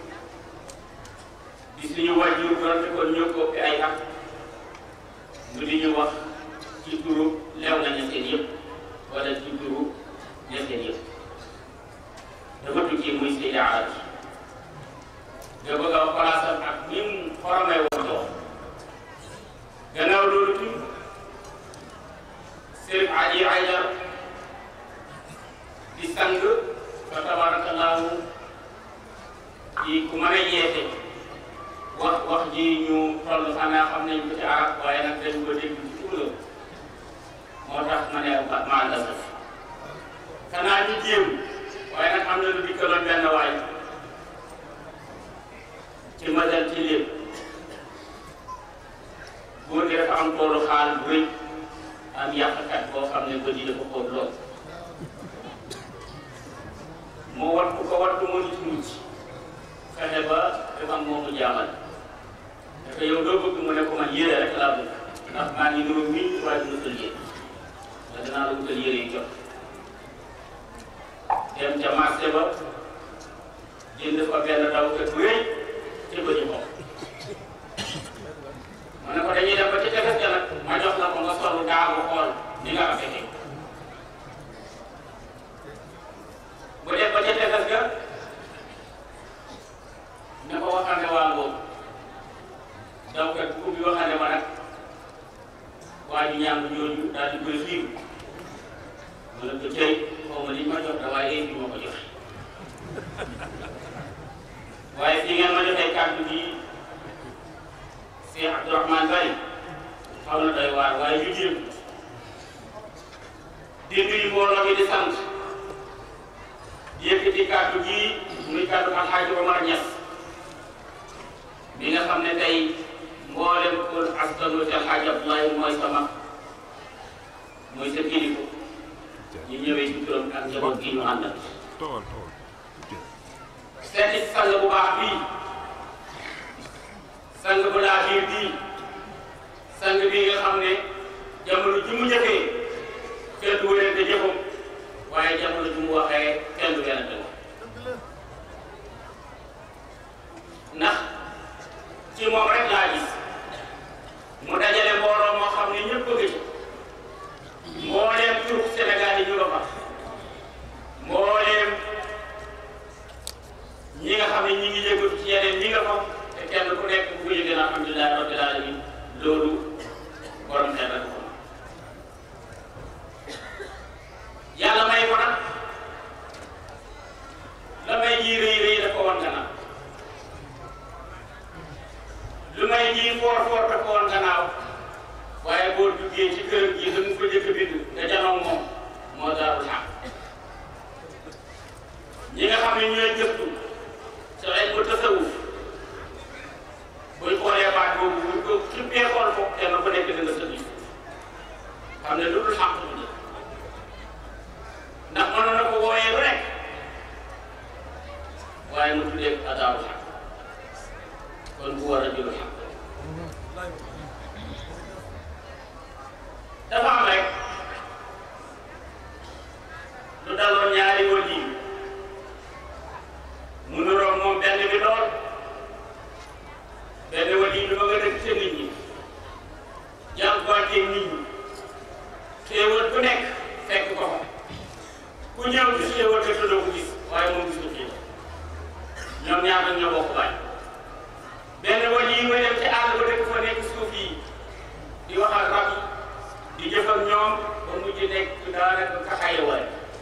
di suñu wàjjur donte kon ñoo ko ëpp ay at mu di ñu wax ci turu lew na ñeseen yëpp wala ci turu ñeseen yëpp dafa tukki muy Seydi Arabi nga bëgg a place am ak ni mu xoromee woon doon gannaaw loolu tuuti Sëriñ Ali Aydar di sang fa tabarakallahu ci ku mën a yeete wax wax ji ñu toll xanaa xam nañ ko ci arab waaye nag dañ ko dégg ci tuulam moo tax ma ne maa la saf xanaa ñu jéem waaye nag am na lu dikkaloon benn waay ci madal ci lépp góor gi dafa am toolu xaal bu rëy am yàqkat boo xam ne bët yi dafa xóot lool mu wattu ko wattu mënu ci mucc fexe ba dafa am moomu jaamal dafa yow doo bëgg mu ne ko man yére rek laa bëgg ndax maa ngi nuru mi waaye du wutal yére te danaa la wutal yére yu jot dem ca marché ba jënd fa benn daw te bu rëy te ba ñu xool ma ne ko dañuy dem ba ci tefes ga nag ma jox la ko nga solu daagu xool ni nga rafetee bu def ba ca tefes ga ne ko waxande waa ngoogu daw kat ku bi waxande ma nag waa ji ñàng ñooñu daal di koy xiir ma ne ko tey xaw ma liñ ma jox da waaye bi ma ko joxe waaye fi ngeen ma joxee kàddu gi Cheikh Abdourahmane Bari xaw na doy waar waaye ñu jéem di nuyu mbooloo mi di sant yëkkati kàddu gi muy kàddu Alxaaji Omar Ñas bi nga xam ne tey mboolem ko askanu ci Alxaaji Abdoulaye mooy sama mooy sa kilifa ñu ñëwee ci turam ak njaboot gi ñu àndal seeti sang bu baax bii sang bu laa biir bii sang bii nga xam ne jamono ji mu njëkkee kenn du wérante jëfam waaye jamono ji mu waxee kenn du wérante wax ndax ci moom rek laa gis mu dajale mbooloo moo xam ne ñëpp bëgg ci mbooleem tur Sénégal yi ñu nga fa mbooleem ñi nga xam ne ñi ngi yëngatu ci yeneen ñi nga fa te kenn ku nekk bu ko yëgee na alhamdulilah rabbil alamin loolu borom xel rek ko yàlla may ko nag la may ji rëy rëy daf ko wan gannaaw lu may ji foor foor daf ko wan gannaaw waaye boo duggee ci kër gi da nga ko jëkk bind nga janoog moom moo daarul xaq ñi nga xam ne ñooy gëstu ci ay ko tasawuf buñ xoolee baat boobu buñ ko xippee xool ko kenn ku nekk dina sëñ xam ne lu dul xaq bu ne ndax mënoon na ko wooyee lu nekk waaye mu tuddee adaaru xaq kon bu war a jëlu xaq dafa am rek lu daloon ñaari wël yi mu nuroog moom benn bi lool benn wël yi lu ma nga dëkk ca nit ñi jànkuwanteeg nit ñi xéewal bu nekk fekk ko fa ku ñëw gis xéewal te doo ko gis waaye moom gisul xéewal ñoom ñaar nag ñoo bokk baay benn wël yi nga dem ci àll ba dëkk fa nekk suuf yi di wax ak rab yi di jëf ak ñoom ba mujj nekk daanaka ka xayewaay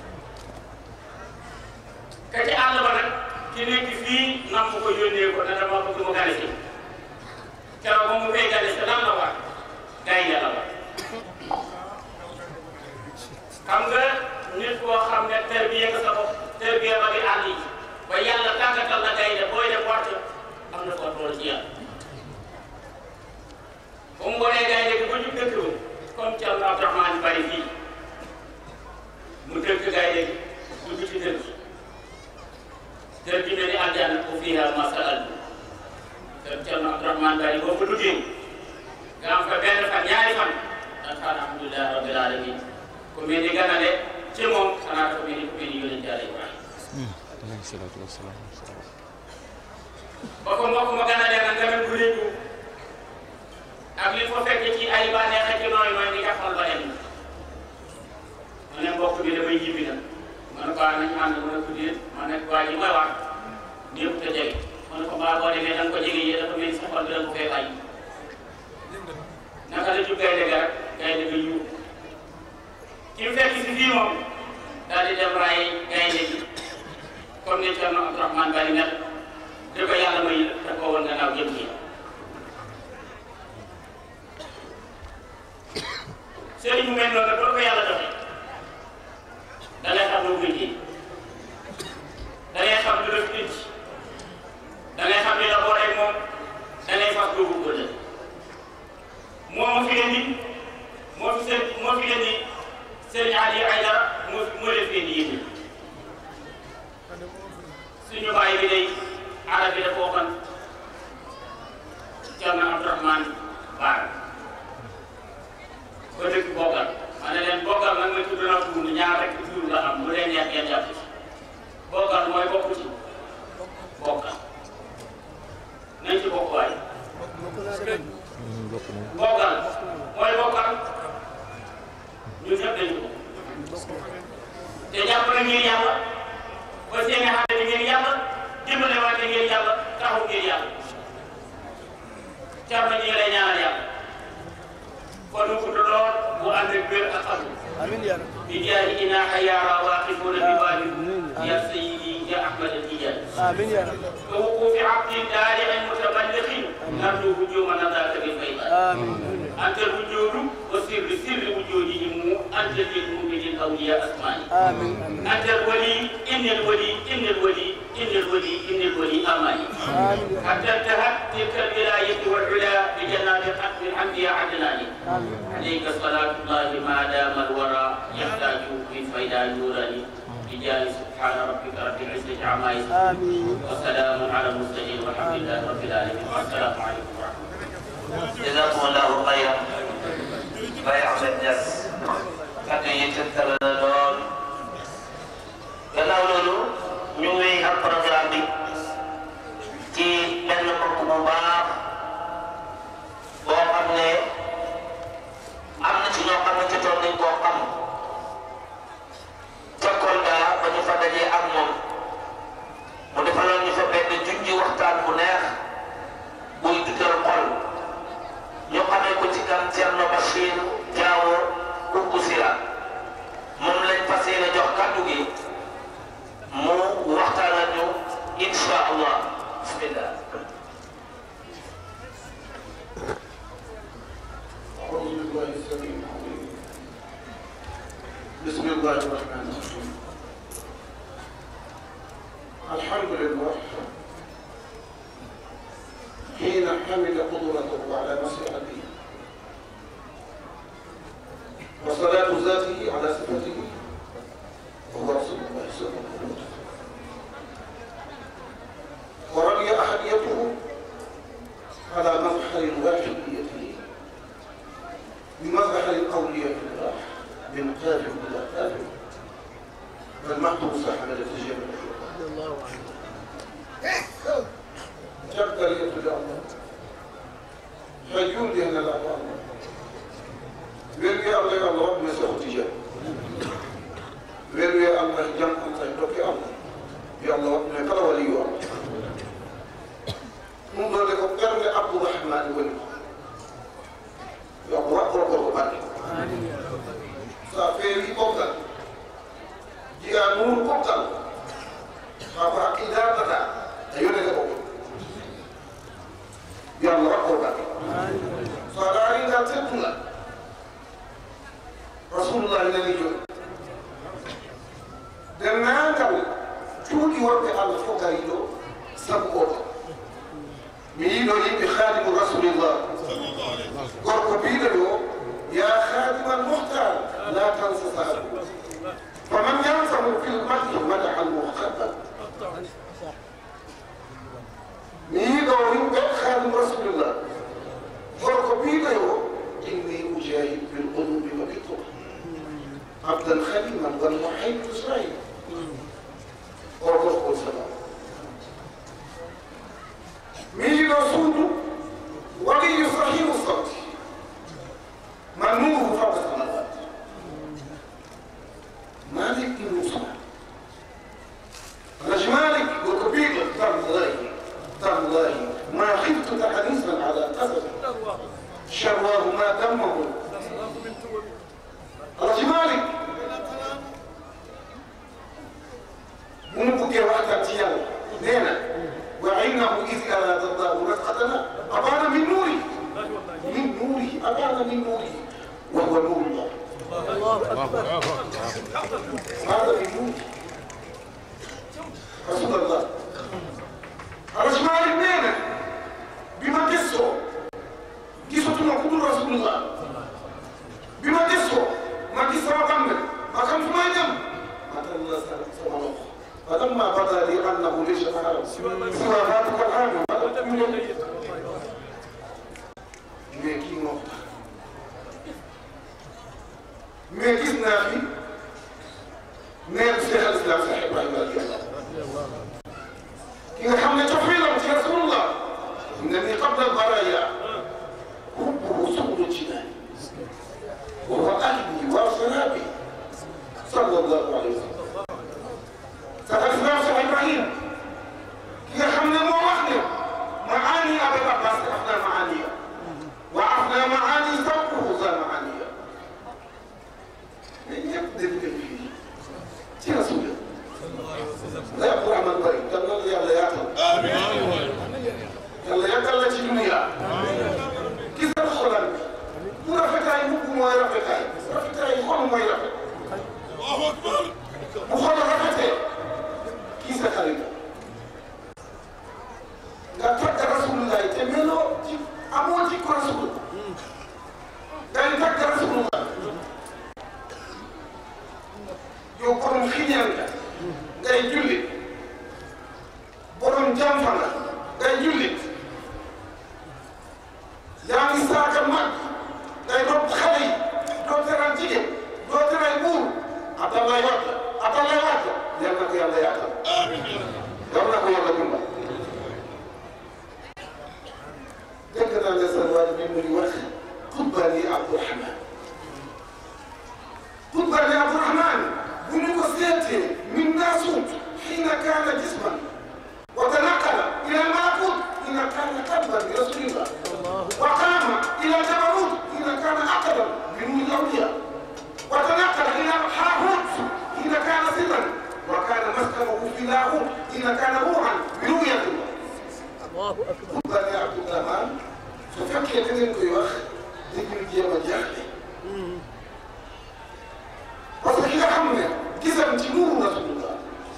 ka ci àll ba nag ki nekk fii nam ko yónnee ko ne dama bëgg mu gane si keroog ba mu koy gane si lan la war gaynde la war xam nga nit koo xam ne terbiye nga sa bopp terbiye ba di àll yi ba yàlla tàggatal la gaynde booy def wàcc am na ko tool ci yàlla ba mu wanee gaynde gi ba ñu dëkk ba comme Thierno Abdourahmane bari fii mu dëkk gaynde gi dugg ci dëkk kër gi mel ni aljanna ko fiiha ma sa'altu kër Thierno Abdourahmane bari boo ko duggee nga am fa benn fan ñaari fan dan xaar alhamdulilah rabbil alamin ku mel ni ganale ci moom xanaa ko mel ni ku mel ni yonent Yàlla Ibrahima alayhi salaatu wa salaam ba ko mbokk ma ganalee nag nga mel bu réewu ak li fa fekk ci ay bànneex ak ci nooy nooy di jàppal ba dem ma ne mbokk bi damay ñibbi nag ma ne ko ah nañu ànd ma ne ko déet ma ne waa ji mooy wax ñëpp te jege ma ne ko mbaa boo demee da nga ko jege yee dafa mel ni sa xol bi da nga ko fee bàyyi naka la jub gaynde ga rek gaynde ga yuub ki mu fekk si fii moom daal di dem raay gaynde gi comme ni Thierno Abdourahmane Bari mel da ko yàlla may da ko woon gannaaw jëm ci sëriñ mu mel noonu nag ko yàlla joxe da ngay xam lu muy ji da ngay xam lu def indi da ngay xam li la booleeg moom da ngay fas doogu ko def moo ma fi indi moo fi seen moo fi indi sëriñ Aliou Aïdara moo moo leen fi indi yéen suñu bàyyi bi day arab bi dafa waxoon Thierno Abdourahmane Baar ba dëkk bokkal ma ne leen bokkal nag ma tudd na tudd ñaar rek tur la am lu leen neex ngeen jàpp ci bokkal mooy bokk ci bokkal nañ ci bokk waay bokk na Thierno ñu ngi lay ñaanal yàlla kon mu gudd lool bu ànd ak wér ak atu bi jaahi inaaxa yaara waaqifuna bi baabi ya sayyidi ya Ahmad al-Tijaani ووقوف عبد دارع متبلغ نرجو هجوم نذاك بالبيضاء أنت الوجود وسر سر وجودهم أنت للمؤمن الأولياء أسمائي أنت الولي إن الولي إن الولي إن الولي إن الولي أماني حتى انتهت تلك الولاية والعلا بجنات حق الأنبياء عدناني عليك صلاة الله ما دام الورى يحتاج من فيضان نوراني بجاه سبحان ربك رب العزة عما يصفون وسلام على المرسلين والحمد لله رب العالمين والسلام عليكم ورحمة الله jazakumullahu xayran Baye Ahmed Niass kàddu yi tënkal na lool gannaaw loolu ñu ngi wéy ak programme bi ci benn mbokk bu baax boo xam ne am na ci ñoo xam ne ci toog nañ koo xam ca Kolda ba ñu fa dajee ak moom mu defaloon ñu fa benn junji waxtaan bu neex buy dugal xol ñu xamee ko ci kan Thierno Bachir Diawo Koungou Sira moom lañ fas yéene jox kàddu gi mu waxtaanal ñu insha allah bismillah أعوذ بالله السميع العليم بسم الله الرحمن الرحيم الحمد لله حين حمد قدرته على مسيحته وصلاة ذاته على صفته وهو رسول الله صلى الله عليه وسلم ورمي أحديته على مظهر واحديته بمظهر الأولياء الله من قادم إلى قادم بل محضر صاحب التجارة جبل يطلع الله حيون لأن الأعوام ويرجع الله يا الله من سوء تجارة ويرجع الله جمع الله يدرك يا الله يا الله من قال ولي الله منذ لكم قرن عبد الرحمن ولي yo ko wakkoro ko batte sa feewi ɓoftal jiya nuuru ɓoftal ma ko haqqi dardata a yonete o yo allah wakkoro batte so a laari ngal teddungal rasulullahi nani joni dennangal cuuɗi wonɓe allah fof gari ɗo sabu oto mi yiɗo yimɓe khadimu rasulillah gorko biɗo ɗo ya khadima almuhtar la tansa sahabu faman yansahu fi lmadhi madaha almuhabbab mi yiɗo yimɓe khadim rasulillah gorko biɗo yo inni ujahid bilqulubi wa bitur abdan khaliman walmuhaymin israil o gorko salam مين رسوله ولي صحيح الصوت من نوره فوق السماوات مالك بن صالح رجل مالك وكبير تالله تالله ما خفت تحديثا على قدر شرواه ما دمه رجل مالك ونبقى واحدة تيال نينا وعنه إذ أراد الله نفختنا أبان من نوره من نوره أبان من نوره وهو نور الله هذا من نوره رسول الله الرجمال اثنين بما قصوا قصة ما قدر رسول الله بما قصوا ما قصوا وقمنا ما كان في ما يجم ما كان الله سلام الله فلما بدا لي انه ليس اعلم سوى ذلك العالم mais kii moo tax mais gis naa fi neeru Cheikh al Islam Cheikh Ibrahima radiyallahu ki nga xam ne cofeelam ci rasulullah ne ni qabla al-baraya hubbuhu subul jinaan wa huwa ahli wa sanabi sallallahu alayhi wa sallam Cheikh al Islam Cheikh Ibrahima ki nga xam ne moo wax ne maani Abul Abbas def naa maani ngay jullit yaa ngi saaga mag ngay doon xale yi doo teral jigéen doo teral buur Abdoulaye Wade Abdoulaye Wade yal na ko yàlla yaatal yal na ko yàlla dimbal dégg naa ne sa waa bi mu ngi wax Kutbani Abdourahman Kutbani Abdourahman bu ñu ko seetee min naasuut xiina kaana jisman wa tanaqala ila malakut xiina kaana qalban bi rasulillah wa qaama ila jabarut xiina kaana aqdan bi nuuri awliya wa tanaqala ila haahut xiina kaana sirran wa kaana maskanahu fi laahut xiina kaana ruuhan bi ruuyatillah Kutbani Abdourahman su fekkee da ngeen koy wax dañuy jéem a jaaxle parce que ki nga xam ne gisam ci nuuru rasulullah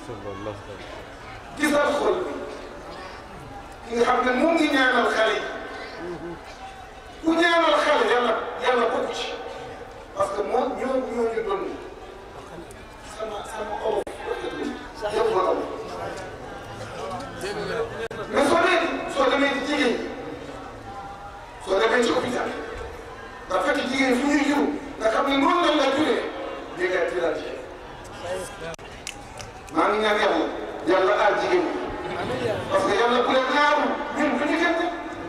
gisal xol bi ki nga xam ne mu ngi ñaanal xale yi ku ñaanal xale yàlla yàlla bokk ci parce que moo ñoo ñoo ñu doon sama sama olof yëpp ma olof mais soo demee soo demee ci jigéen ñi soo demee ci hôpital nga fekk jigéen fu ñuy jur nga xam ne noonu lañ la juree di nga tirage maa ngi ñaan yàlla yàlla aar jigéen ñi parce que yàlla bu leen ñaaru ñun bu ñu kenn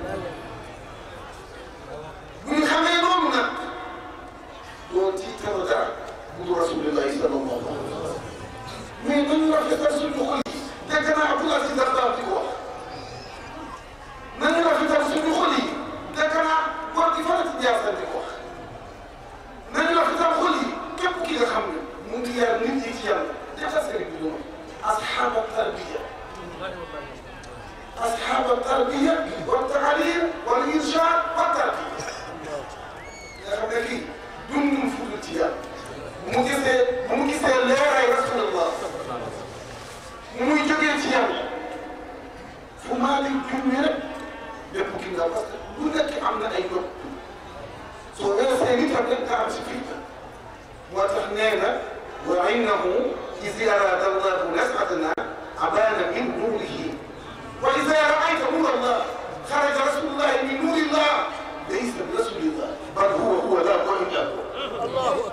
bu ñu xamee noonu nag doo tiital dara bu du rasulillahi sallallahu alayhi wa sallam mais nañu rafetal suñu xol yi dégg naa Abdoul Aziz Dabakh di ko wax nañu rafetal suñu xol yi dégg naa góor gi Fatou Ndiassane di ko wax nañu rafetal xol yi képp ki nga xam ne mu ngi yar nit ñi ci yàlla defal sëriñ bi ñu أصحاب التربية أصحاب التربية والتعليم والإرشاد والتربية nga xam ne kii dundum fuutu ci yàlla bu mu gisee bu mu gisee leeray rasulullah mu muy jógee ci yàlla fu maa di junni rek bépp ki nga parce que lu nekk am na ay yóbbu soo weesee nit am rek nga am si fitna moo tax nee na wa innahu إذ أراد الله نزعتنا أبان من نوره وإذا رأيت نور الله خرج رسول الله من نور الله ليس برسول الله بل هو هو لا وإلا هو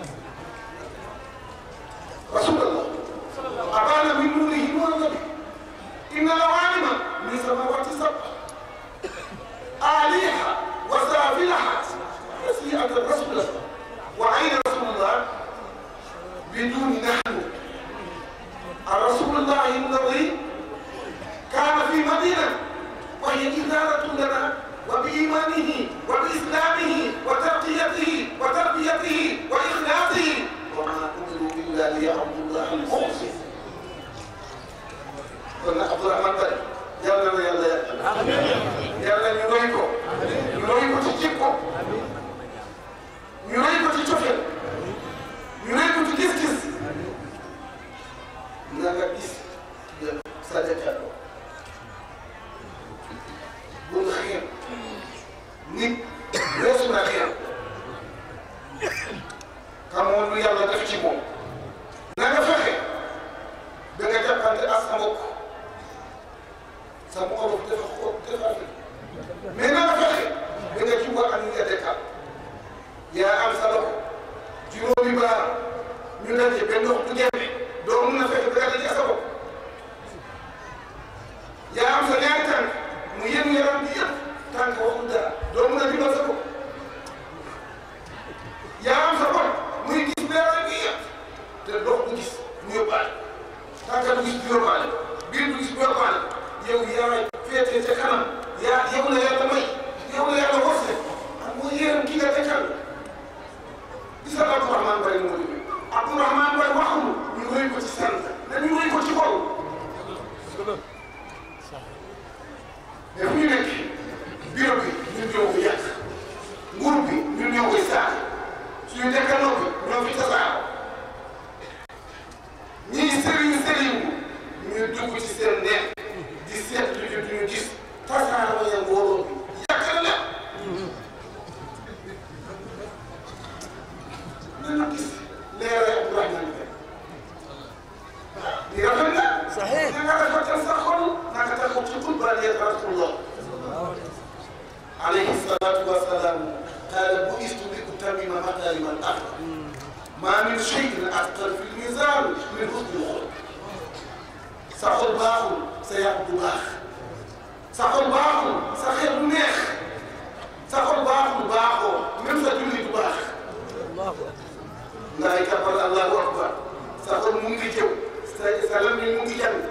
رسول الله أبان من نوره نور النبي إن العالم من سماوات سبع آليها وسافلها نسيئة رسول الله وأين رسول الله بدون نحن الرسول الله الذي كان في مدينة وهي إدارة لنا وبإيمانه وبإسلامه وترقيته وتربيته وإخلاصه وما أمروا إلا ليعبدوا الله المخلص قلنا عبد الرحمن بن يلا يلا يلا يلا نرويكو نرويكو تجيبكو نرويكو تجوفل ñu ne ko ci gis-gis na nga gis sa dëkkandoo bu nga xeeb nit weesu na xeeb xamoo lu yàlla def ci moom na nga fexe da nga jàppante ak sa mbokk sa mbokk dafa ko dafa mais na nga fexe da nga jubal ak ñi nga dëkkal yaa am sa loxo juróomi baar ñu daje benn ndox du gerte doo mun a fexe ba nga daje sa bopp yaa am sa ñaari tànk mu yéen yaram bi yëpp tànk waxul dara doo mun a dimbal sa bopp yaa am sa bopp muy gis leeral bi yëpp te ndox du gis mu yóbbaale tànk du gis du yóbbaale biir du gis du yóbbaale yow yaa féetee ca kanam yaa yow la yàlla may yow la yàlla wose ak mooy yéeram ki nga tekkal gis nga Abdourahmane Bari moo demee Abdourahmane Bari waxul ñu roy ko ci sant dañu roy ko ci xol mais fu ñu nekk bureau bi ñun ñoo ko yàq nguur bi ñun ñoo koy saal suñu dëkkandoo bi ñoo fi tasaaroo ñii sëriñ sëriñ ñu dugg ci seen neex di seet lu ñu duñu gis tasaaroo ya mbooloo bi yàqal la nañu gis leeral Abdourahmane Bari di rafet na البرية رسول الله عليه الصلاة والسلام قال بعثت لأتمم مكارم الأخلاق ما من شيء أثقل في الميزان من حسن الخلق saxul baaxul sa yàpp du baax saxul baaxul sa xel du neex saxul baaxul baaxoo même sa julli du baax ngay kàppal allahu akbar saxul mu ngi jëw sa sa lamiñ mu ngi jàng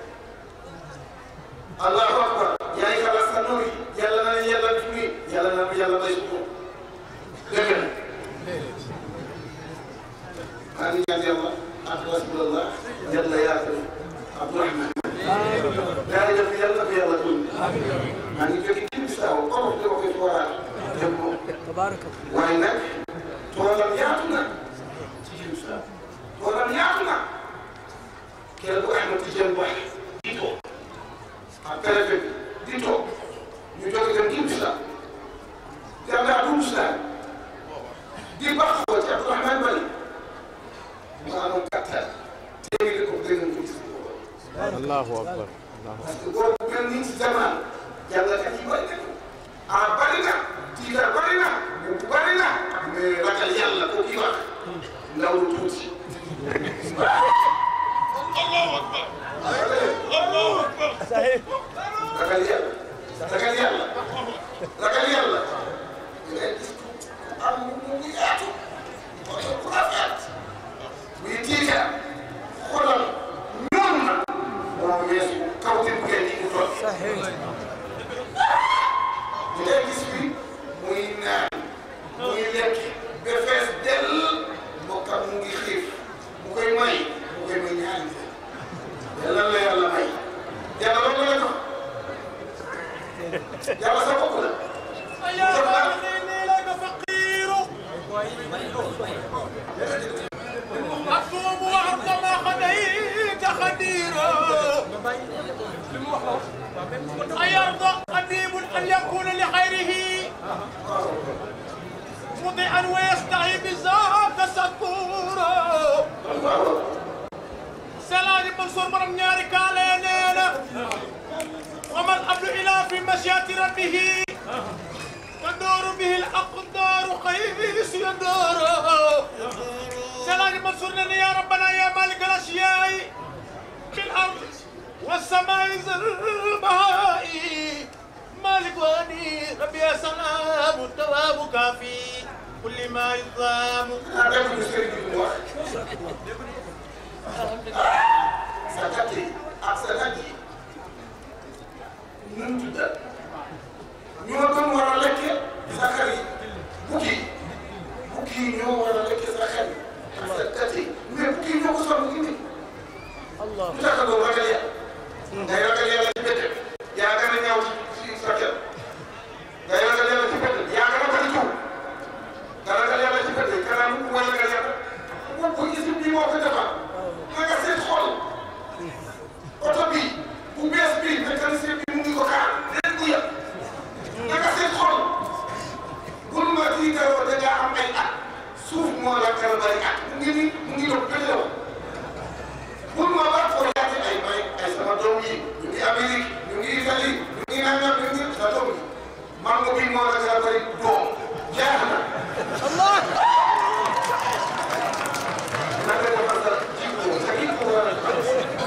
allahu akbar yaay kala sa nooyi yàlla na leen yàlla def nii yàlla na leen yàlla may sutur dëgg na maa ngi ñaan yàlla ak rasulallah yàlla yaatal Abdourahmane daa def yàlla na ko yàlla tuuti maa ngi jóge ci Bissau comme ni ma koy tooraat dem moom waaye nag toolam yaatu na ci Bissau toolam yaatu na kenn ku Ahmed Tidiane Ba di toog ak préfet bi di toog ñu jóge dem ci Bissau yàlla du Bissau di baax ko ci Abdourahmane Bari mu amoon kattan téeméeri ko gën a tuuti allahu akbar parce que góor bu mel nii si jamono jàngkat yi bëri nañu ah bëri na tiitar bëri na bu bëri na mais ragal yàlla ko kii wax ndaw lu tuuti. ragal yàlla ragal yàlla ragal yàlla ngay gis am mu ngi yaatu bu rafet muy tiitar xoolal noonu na moo weesu kaw te bu ngeen di mu toll. di ngay gis bi muy naan muy lekk ba fees dell mbokkam mu ngi xiif mu koy may mu koy may ñaari nit yàlla la yàlla may yàlla loolu la jox yàlla sa bopp la. jox la أصوم وأرض ما خديت خديرا أيرضى قديم أن يكون لخيره مطيعا ويستحي بذاك سكورا سلام منصور مرم نياري كالينينا وما الأمر إلا في مشيئة ربه تدور به الأقدار قيس يدور سلام منصور لنا يا ربنا يا مالك الأشياء في الأرض والسماء ذي الماء مالك واني ربي يا سلام التواب كافي كل ما يظام ah def lu sëriñ bi mu wax sa kat yi ak sa nag yi nu mu tuddal ñoo doon war a lekke sa xar yi bukki bukki yi ñoo war a lekke sa xar yi ak sa kat yi mais bukki yi ñoo ko sonn indi lu tax a doon ragal yàlla ngay ragal yàlla ci bette yaa gën a ñaaw ci ci sa kër ngay ragal yàlla ci bette yaa gën a bëri jiw nga ragal yàlla ci bette kanam wala nga yàlla moom ko gis bi moo ko defar na nga seet xool oto bi bu bees bi mécanicien bi mu ngi ko kaar déet bu yëpp na nga seet xool bul ma tiitaroo da ngaa am ay at suuf moo la kër bari at mu ngi nii mu ngi doon bële woon bul ma ba ko yaate ay may ay sama doom yi ñu ngi Amérique ñu ngi Italie ñu ngi nangam ñu ngi sa doom yi mango bi moo la kër bari doom jeex na naka defar sa jikko sa jikko war a defar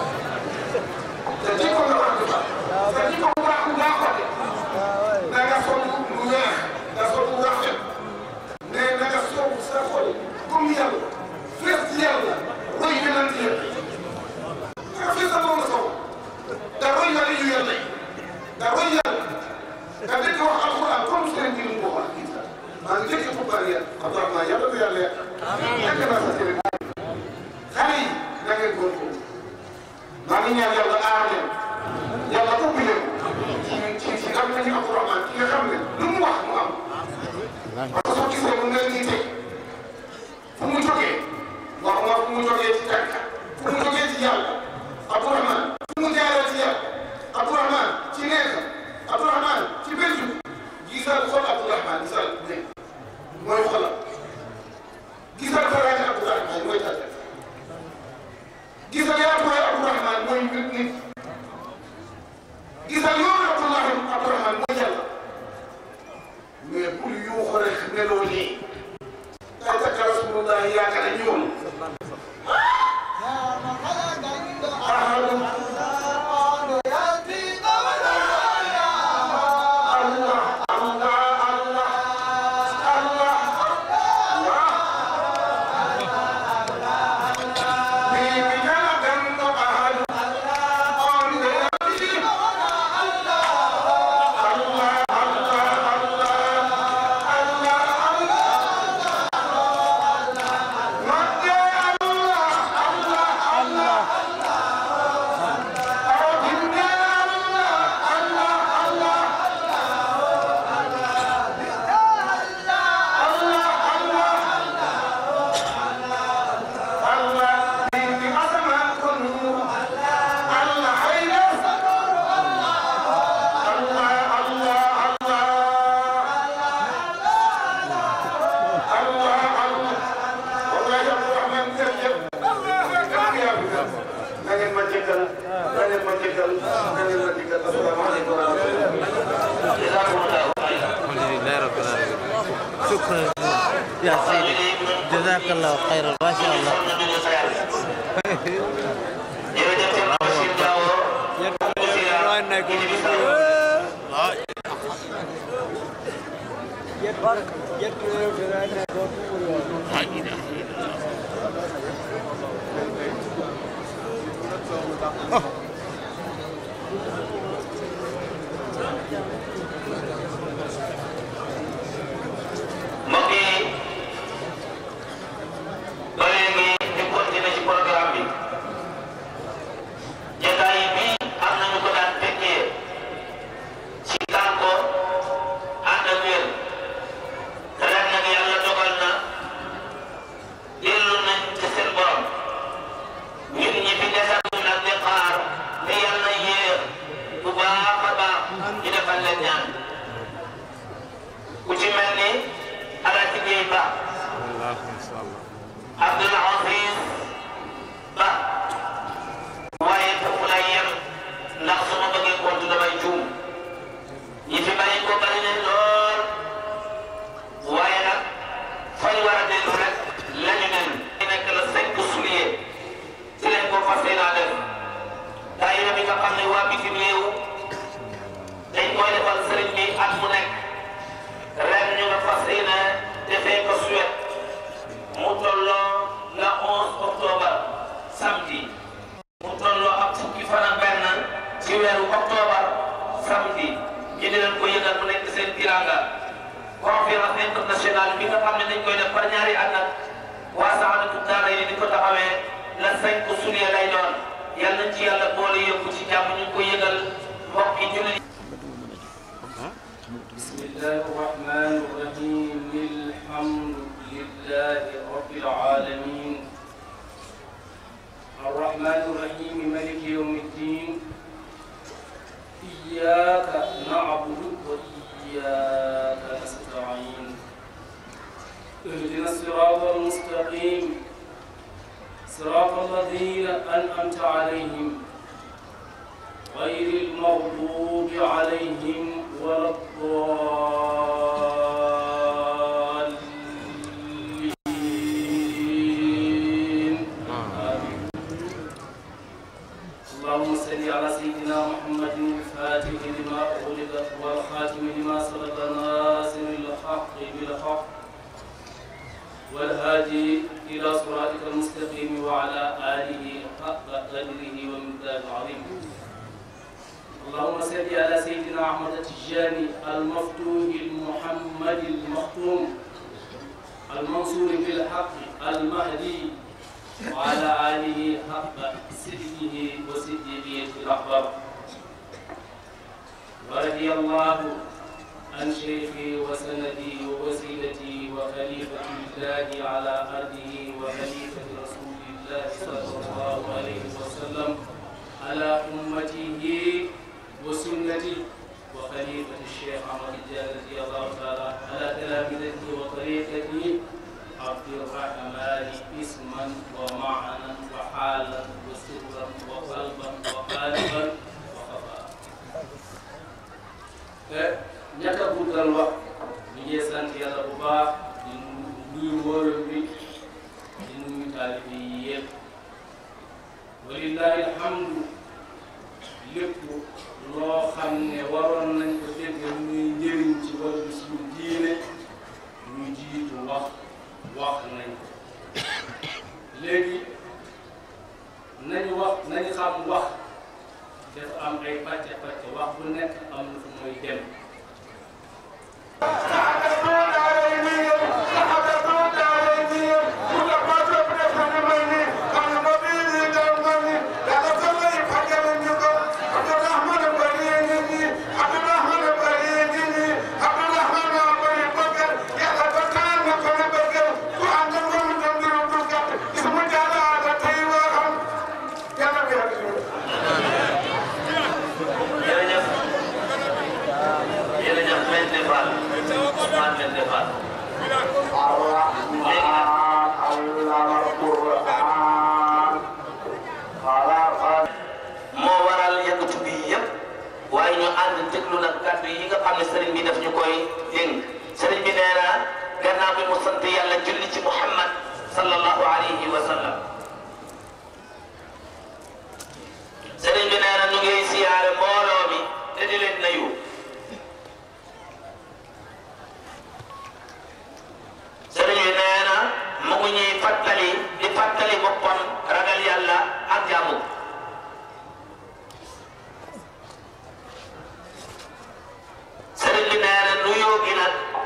sa jikko nga war a defar sa jikko bu baax bu baaxoon na nga sol lu weex nga sol lu rafet mais na nga sol sa xol comme yàlla fees ci yàlla roy yonent yëpp na nga fees sa bopp nga sol da roy wala yu yàlla yi da roy yàlla nga dëkk wax alxuraan comme seen bi mu ko wax maa ngi dëkk pour bari yàlla Abdourahmane yàlla na yàlla yàq nekk naa sa sëriñ xale yi na ngeen góorgóorlu maa ngi ñaan yàlla aar leen yàlla ubbi leen ci ci ci am nañu Abdourahmane ki nga xam ne lu mu wax mu am parce que soo gisee mu mel nii tey fu mu jógee waxuma fu mu jógee ci kànka fu mu jógee ci yàlla Abdourahmane fu mu jaaree ci yàlla Abdourahmane ci neexa Abdourahmane ci bëju gisal xol Abdourahmane gisal ne mooy xolam gisal faraane Abdourahmane mooy tàggat gisal yaa mooy Abdourahmane mooy nit nit يا سيدي جزاك الله خيرا ما شاء الله jërëjëf seen Bachir Diawo mbokk yi ba léegi ñu continuer ci programme bi jotaay bi am nañu ko daan fekkee ci kan ko ànd ak wér ren nag yàlla dogal na dellu nañ ci seen borom ñun ñi fi desatu nag di xaar te yàlla yéex bu baax a baax ñu defal leen ñaan ku ci mel ni Alaaji Géey Ba Abdul Aziz Ba waaye foofu lay yem ndax su ma bëggee compte damay juum ñi fi bàyyi ko bari nañ lool waaye nag fañ war a dellu rek lañu nen nekk la cinq juillet ci leen ko fas yéenaa def daayira bi nga xam ne waa bitim réew dañ koy defal sëriñ bi at mu nekk ren ñu nga fas yéene defee ko Suède mu tolloo la 11 octobre samedi mu tolloo ak fukki fan ak benn ci weeru octobre samedi ñu di leen ko yëgal mu nekk seen tiranga conférence internationale bi nga xam ne dañ koy def par ñaari at nag waa Saxaadatu Daara yi di ko taxawee la 5 juillet lay doon yal nañ ci yàlla boole yóbbu ci jàmm ñu ngi ko yëgal mbokk yi jullit بسم الله الرحمن الرحيم الحمد لله رب العالمين الرحمن الرحيم ملك يوم الدين إياك نعبد وإياك نستعين اهدنا الصراط المستقيم صراط الذين أنعمت عليهم غير المغضوب عليهم ولا الضالين آمين اللهم صل على سيدنا محمد الفاتح لما أغلق والخاتم لما سبق ناصر الحق بالحق والهادي إلى صراطك المستقيم وعلى آله حق قدره ومقدار العظيم اللهم صل على سيدنا أحمد التجاني المفتوح المحمد المختوم المنصور بالحق المهدي وعلى آله حق صدقه وصديقية الأحباب ورضي الله عن شيخي وسندي ووسيلتي وخليفة الله على أرضه وخليفة رسول الله صلى الله عليه وسلم على أمته وسنتي وخليفة الشيخ عمر الجاد رضي الله تعالى على تلامذته وطريقته عبد الرحمن اسما ومعنى وحالا وسرا وقلبا وقالبا وخفا ñaka guddal wax ñu ngi sant yàlla bu baax di nuyu mbooloo bi di nuyu taalibe yi yëpp walillahi alhamdu lépp loo xam ne waroon nañ ko dégg muy njëriñ ci wàllu suñu diine ñu jiitu wax wax nañ ko léegi nañu wax nañu xam wax dafa am ay pàcc pàcc wax bu nekk am na fu muy dem jërëjëf jërëjëf Mbène Fall Ousmane Mbène Fall léegi nag moo waral yëngatu bi yëpp waaye ñu ànd déglu nag kàddu yi nga xam ne sëriñ bi daf ñu koy dénk sëriñ bi nee na gannaaw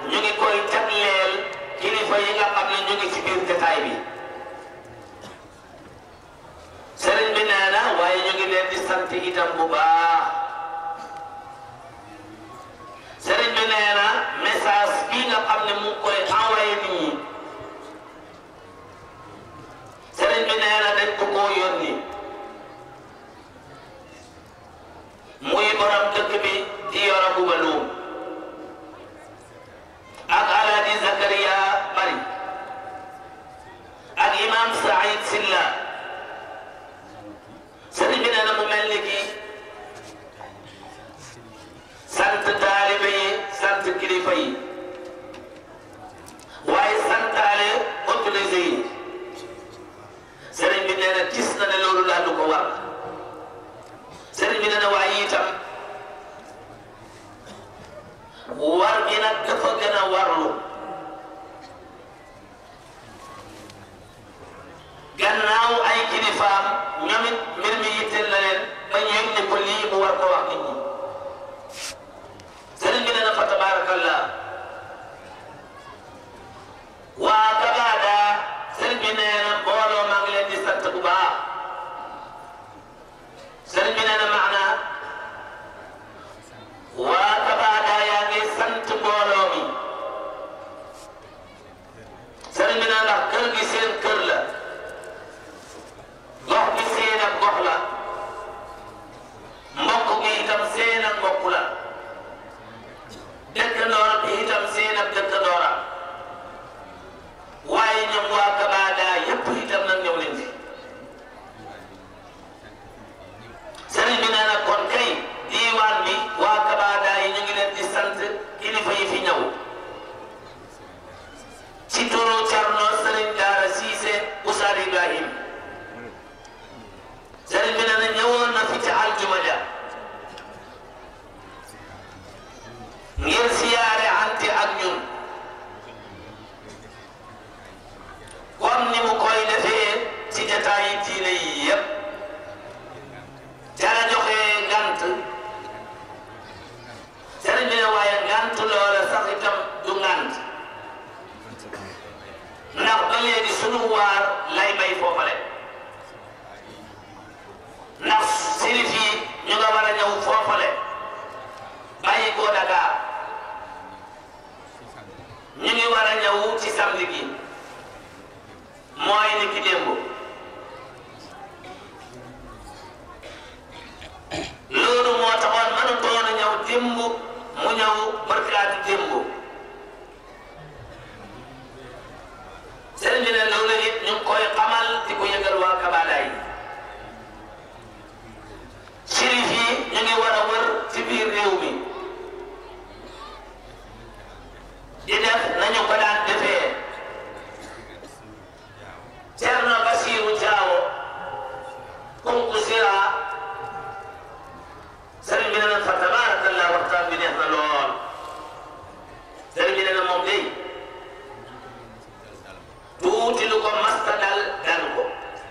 ñu ngi koy jagleel kilifa yi nga xam ne ñu ngi ci biir jotaay bi sëriñ bi nee na waaye ñu ngi leen di sant itam bu baax sëriñ bi nee na message bii nga xam ne mu ngi koy envoyé nit ñi sëriñ bi nee na dañ ko koo yónni muy borom dëkk bi di yoro bu baluum ak alaaji Zakaria Bari ak imam Saïd Silla sëriñ bi nee na mu mel ni ki sant taalibe yi sant kilifa yi waaye santaale autorité yi sëriñ bi nee na gis na ne loolu daal du ko war sëriñ bi nee na waaye itam war gi nag dafa gën a warlu gannaaw ay kilifaam ñoom it mbir mi yitteel na leen ba ñu yëg ne ko lii mu war ko wax nit ñi sëriñ bi nee na fa tabaarakallah waa Kabaada sëriñ bi nee na mbooloo maa ngi leen di sant bu baax sëriñ bi nee na maana waa Kabaada yaa ngi sant mbooloo mi sëriñ bi nee ndax kër gi seen kër la gox bi seen ak gox la mbokk gi itam seen ak mbokk la dëkkandoor bi itam seen ak dëkkandoora waaye ñoom waa Kabaada yépp itam nag ñëw leen fi sëriñ bi nee na kon kay diiwaan bi waa Kabaada yi ñu ngi leen di sant kilifa yi fi ñëw ci turu Cerno sëriñ Daara Siise Oustaz Ibrahim sëriñ bi nee na ñëwoon na fi ci aljuma ja ngir siyaare ante ak ñun comme ni mu koy defee ci jataayi diine yi yépp jara joxe ngant sëriñ bi ne waaye ngant loola sax itam du ngant ndax ba léegi sunu waar lay bay foofale ndax sirif yi ñu nga war a ñëw foofale bàyyi ko Dakar ñu ngi war a ñëw ci samedi gi mooy ni ki démb loolu moo taxoon mënutoon a ñëw démb mu ñëw barkaati démb sëriñ bi ne loolu it ñu ngi koy xamal di ko yëgal waa Kabaada yi sirif yi ñu ngi war a wër ci biir réew mi di def nañu ko daan defee Cerno Basiru Jaawo kunku sira sëriñ bi ne na fa tabaarakallah waxtaan bi neex na lool sëriñ bi ne na moom day tuuti lu ko masta dal dal ko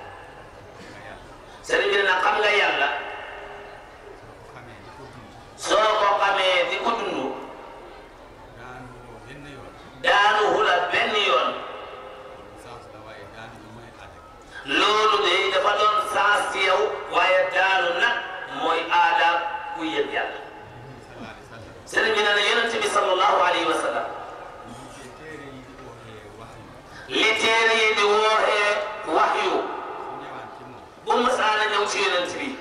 sëriñ bi ne na xam nga yàlla soo ko xamee di ko dund daanu hula benn yoon loolu de dafa doon saas ci yow waaye daanu nag mooy aada ku yëg yàlla sëriñ bi nee na yonent bi sallallahu alayhi wa sallam li téere yi di wooxee waxyu bu masaana ñëw ci yonent bi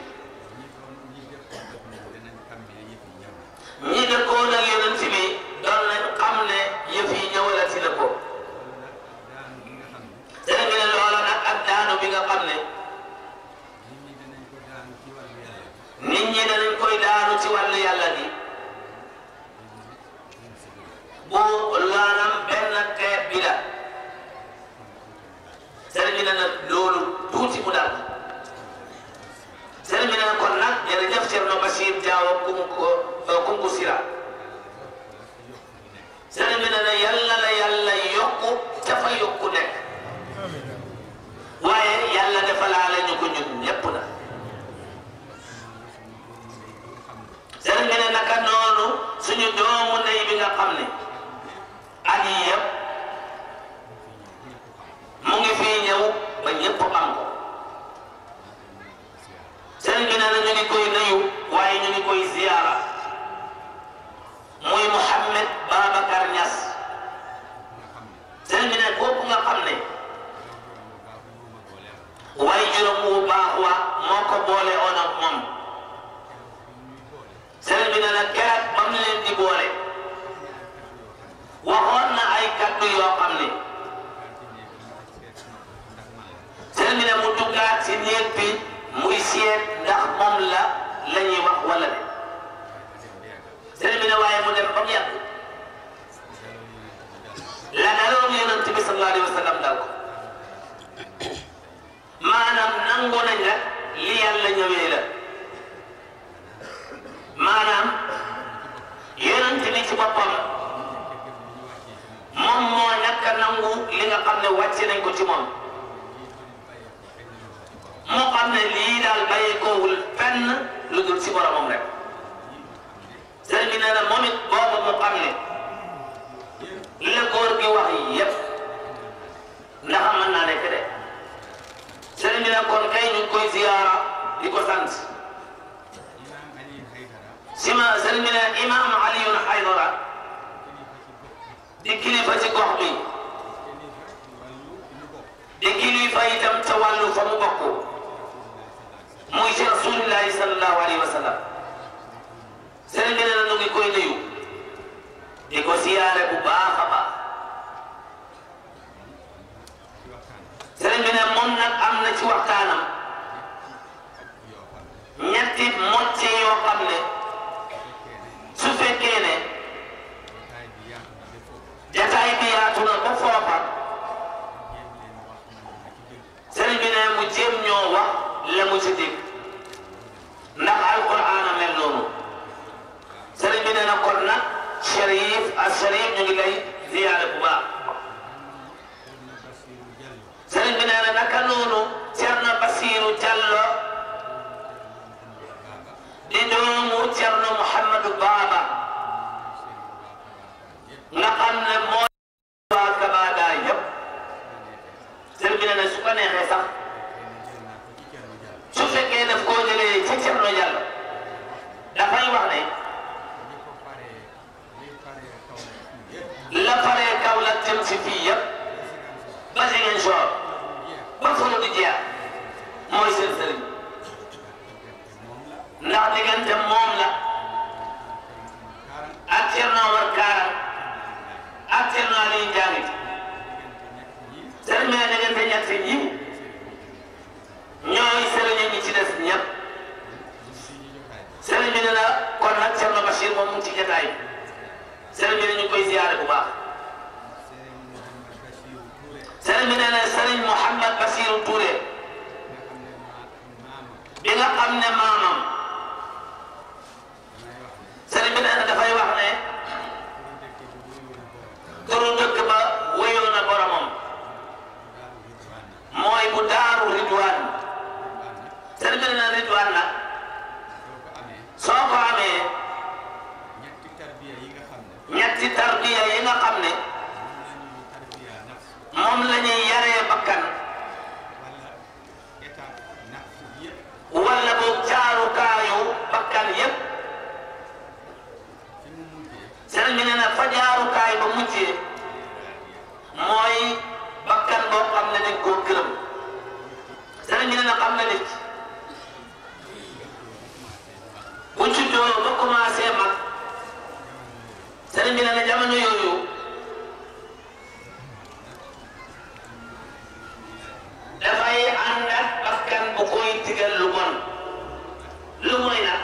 ñi dëkkoon ak yonent bi doon nañ xam ne yëf yi ñëwalati na ko sëriñ bi ne loola nag ak daanu bi nga xam ne nit ñi danañ koy daanu ci wàllu yàlla gi bu laanam benn xeet bi la sëriñ bi ne nag loolu tuuti mu dal sëriñ bi ne kon nag jërëjëf Cerno Bachir Diawo kunku kunku sira sëriñ bi ne na yàlla la yàlla yokku dafa yokku nekk waaye yàlla defalaale ñu ko ñun ñépp na sëriñ bi ne naka noonu suñu doomu ndey bi nga xam ne at yi yëpp mu ngi fii ñëw ba ñëpp xam ko sëriñ bi nee na ñu ngi koy nuyu waaye ñu ngi koy ziyaara muy Mouhamed Babacar Niass sëriñ bi ne kooku nga xam ne waaye juróom wu baax wa moo ko boole oon ak moom sëriñ bi ne na keroog ba mu leen di boole waxoon na ay kaddu yoo xam ne sëriñ bi ne mu duggaat si néeg bi muy seet ndax moom la la ñuy wax wala de sëriñ bi ne waaye mu dem ba mu yàgg la daloon yonent bi sallallahu alayhi wa sallam dal ko maanaam nangu nañ la li yàlla ñëwee la maanaam yonent bi ci boppam moom moo ñàkk a nangu li nga xam ne wàcce nañ ko ci moom moo xam ne lii daal bàyyeekoowul fenn lu dul ci boromam rek sëriñ bi nee na moom it boobu mu xam ne li la góor gi wax yépp ndax mën naa nekk de sëriñ bi ne kon kay ñu ngi koy ziyaara di ko sant sima sëriñ bi ne imaam Aliyun Haydara di kilifa ci gox bi di kilifa itam ca wàllu fa mu bokk muy ci rasulillahi sallallahu alayhi wa sallam sëriñ bi ne na ñu ngi koy nuyu di ko siyaare bu baax a baax sëriñ bi ne moom nag am na ci waxtaanam ñetti mocce yoo xam ne su fekkee ne jataay bi yaatu na ba foofa sëriñ bi ne mu jéem ñoo wax la mu ci dégg ndax alquran a mel noonu sëriñ bi ne na kon nag Cherif ak Cherif ñu ngi lay ziyaare bu baax sëriñ bi nee na naka noonu Cerno Basiru Jallo di doomu Cerno Muhammadu Baaba nga xam ne moo waa Kabaada yëpp sëriñ bi nee na su ko neexee sax su fekkee daf koo jëlee ci Cerno Jallo dafay wax ne la faree kaw la jëm si fii yëpp ba Ziguinchor ba fu mu di jeex mooy seen sëriñ ndax diggante moom la ak Thierno Omar Kaaram ak Thierno Aliou Diagne sëriñ bi ne diggante ñett ñi ñooy sëriñ ñi ci des ñëpp sëriñ bi ne la kon nag Thierno Bachir moom mu ngi ci jotaay sëriñ bi ne ñu koy ziyaare bu baax sëriñ bi nee na sëriñ Mouhamed Bassirou Touré bi nga xam ne maamam sëriñ bi nee na dafay wax ne turu dëkk ba wéyoo na boromam mooy bu daaru Ridwaan sëriñ bi nee na Ridwaan nag soo ko amee ñetti tarbiya yi nga xam ne moom la ñuy yaree bakkan wala boog jaarukaayu bakkan yépp sëriñ bi nee na fa jaarukaay ba mujjee mooy bakkan boo xam ne dañ koo gërëm sëriñ bi nee na xam na nit bu juddoo ba commencé mag sëriñ bi nee na jamono yooyu dafay ànd ak bakkan bu koy digal lu bon lu mooy nag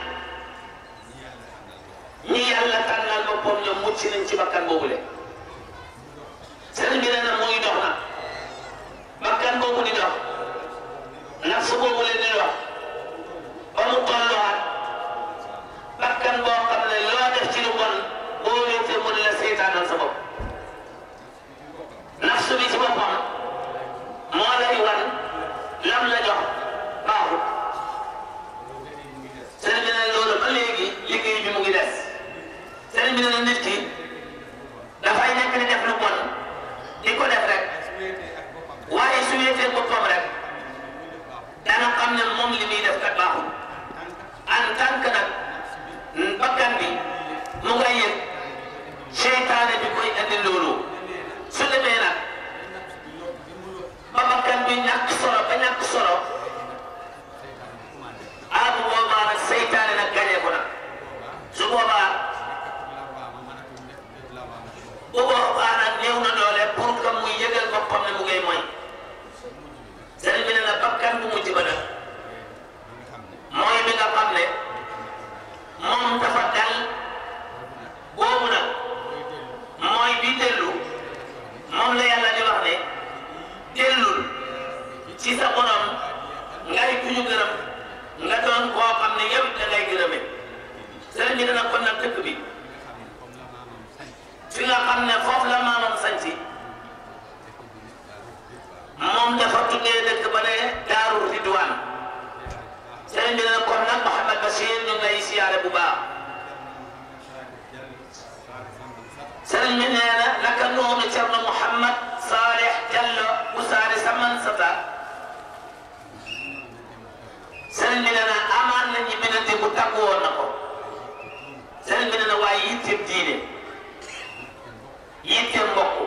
ñi yàlla tànnal boppam ñoom mucc nañ ci bakkan boobule sëriñ bi nee na muy dox nag bakkan boobu di dox nafsu boobule di dox ba mu tolluwaat bakkan boo xam ne loo def ci lu bon boo wéetee mu ne la seytaanal sa bopp nafsu bi ci boppam moo lay wan lam la jox baaxut sëriñ bi ne loolu ba léegi liggéey bi mu ngi des sëriñ bi ne nit ki dafa nga yëg seytaane bi koy andi loolu su demee nag ba bakkan bi ñàkk solo ba ñàkk solo ah bu boobaa nag seytaane nag gañe ko nag su boobaa bu boobaa nag néew na doole pour que muy yëgal boppam ne mu ngay mooy sëriñ bi ne na bakkan bu mujj ba nag mooy bi nga xam ne moom dafa dal boobu nag mooy bi dellu moom la yàlla di wax ne dellul ci sa borom ngay ku ñu gërëm nga doon koo xam ne yow da ngay gërëme sëriñ bi dana kon nag dëkk bi fi nga xam ne foofu la maamam sañci moom dafa tuddee dëkk ba ne Daaru Ridwaan sëriñ bi dana kon nag Mouhamed Bachir ñu ngi lay siyaare bu baax sëriñ bi nee na naka noonu Cerno Mouhamed Saleh Diallo bu saare saman sata sëriñ bi nee na amaan na ñi binante bu tàggu woon na ko sëriñ bi nee na waaye yitteem diine yitteem mbokk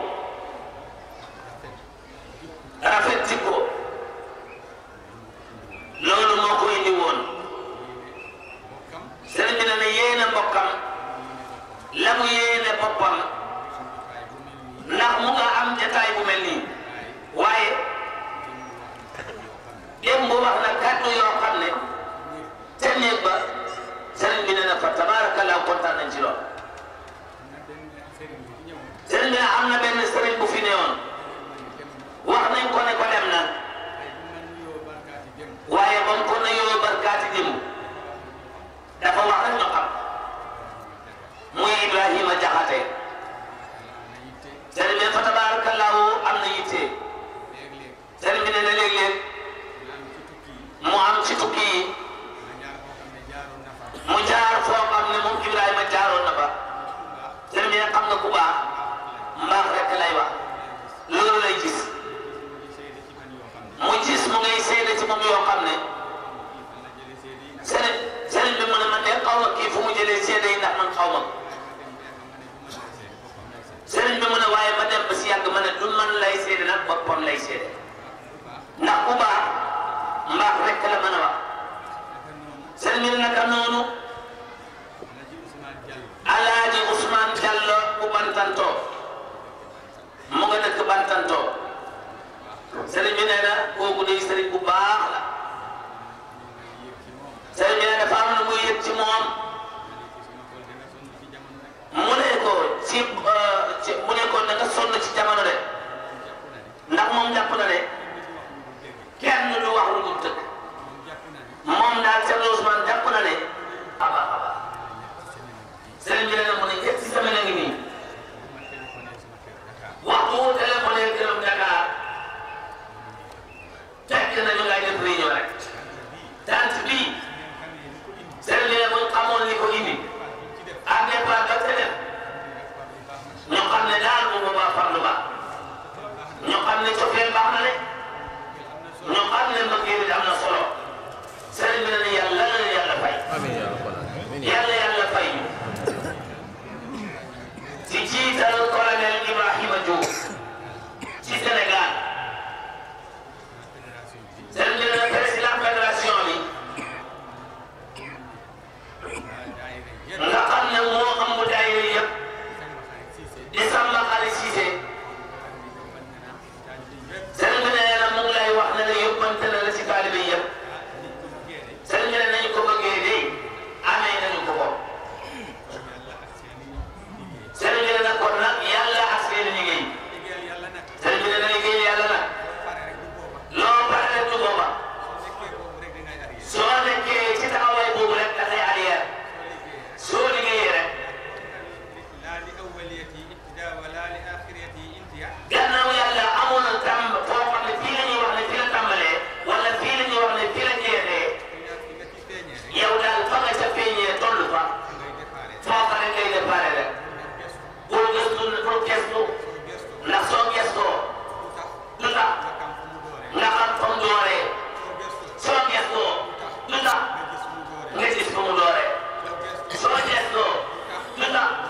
rafet jikko loolu moo ko indi woon sëriñ bi nee na yéene mbokkam la mu yéene boppam ndax mu nga am jataay bu mel nii waaye démb wax na kàddu yoo xam ne te néeg ba sëriñ bi nee na fa tabaarakallaa kontaan nañ ci lool sëriñ bi ne am na benn sëriñ bu fi newoon wax nañ ko ne ko dem na waaye ba mu ko ne yoo barkaati démb dafa wax rek ñu xam muy Ibrahima Jaxate sëriñ bi ne fa tabaarakallaahu am na yitte sëriñ bi ne na léeg-léeg mu am ci tukki yi mu jaar foo xam ne moom Ibrahima jaaroon na fa sëriñ bi ne xam nga ku baax mbaax rek lay wax loolu lay gis mu gis mu ngay seede ci moom yoo xam ne sëriñ sëriñ bi mu ne man de xaw ma kii fu mu jëlee seede yi ndax man xaw ma ko sëriñ bi mu ne waaye ma dem ba si yàgg ma ne du man lay seede nag boppam lay seede ndax ku baax mbaax rek la mën a wax sëriñ bi ne naka noonu alaaji Ousmane Diallo bu Bantantoo mu nga dëkk Bantantoo sëriñ bi nee na kooku day sëriñ bu baax la sëriñ bi nee na dafa am lu muy yëg ci moom mu ne ko ci ci mu ne ko da nga sonn ci jamono de ndax moom jàpp na ne kenn du wax lu dul dëgg moom daal Cheikh Ousmane jàpp na ne aba aba sëriñ bi nee na mu ne ñetti semaine a ngi nii waxtu wu téléphoné këram Dakar fekk na ñu ngay def réunion rek tant bii sëriñ bi ne buñ xamoon li ko indi ak départ ba te dem ñu xam ne daal bu boobaa farlu ba ñu xam ne cofeel baax na de ñu xam ne mbëggeel bi am na solo sëriñ bi ne yàlla la yàlla fay yàlla yàlla fay ñu ci jiital colonel Ibrahima Diouf ci Sénégal sëriñ bi ne président fédération bi nga xam ne moo am bu daayira yëpp di Samba Xari Cissé sëriñ bi nee na mu ngi lay wax ne la yóbbante na la ci taalibe yëpp sëriñ bi ne nañu ko bëggee de amee nañu ko ko sëriñ bi ne nag kon nag yàlla ak seen liggéey sëriñ bi ne na liggéey yàlla nag loo pare rek du booba soo nekkee ci taxawaay boobu rek dafay arrière soo liggéeyee rek gannaaw yàlla amul tam foo xam ne fii la ñuy wax ne fii la tàmbalee wala fii la ñuy wax ne fii la jeexee yow daal fa nga ca feeñee toll fa foofa rek ngay déparé rek bul gëstu bul gëstu ndax soo gëstoo lu tax nga xam fa mu dooree soo gëstoo lu tax nga gis fa mu dooree soo gëstoo lu tax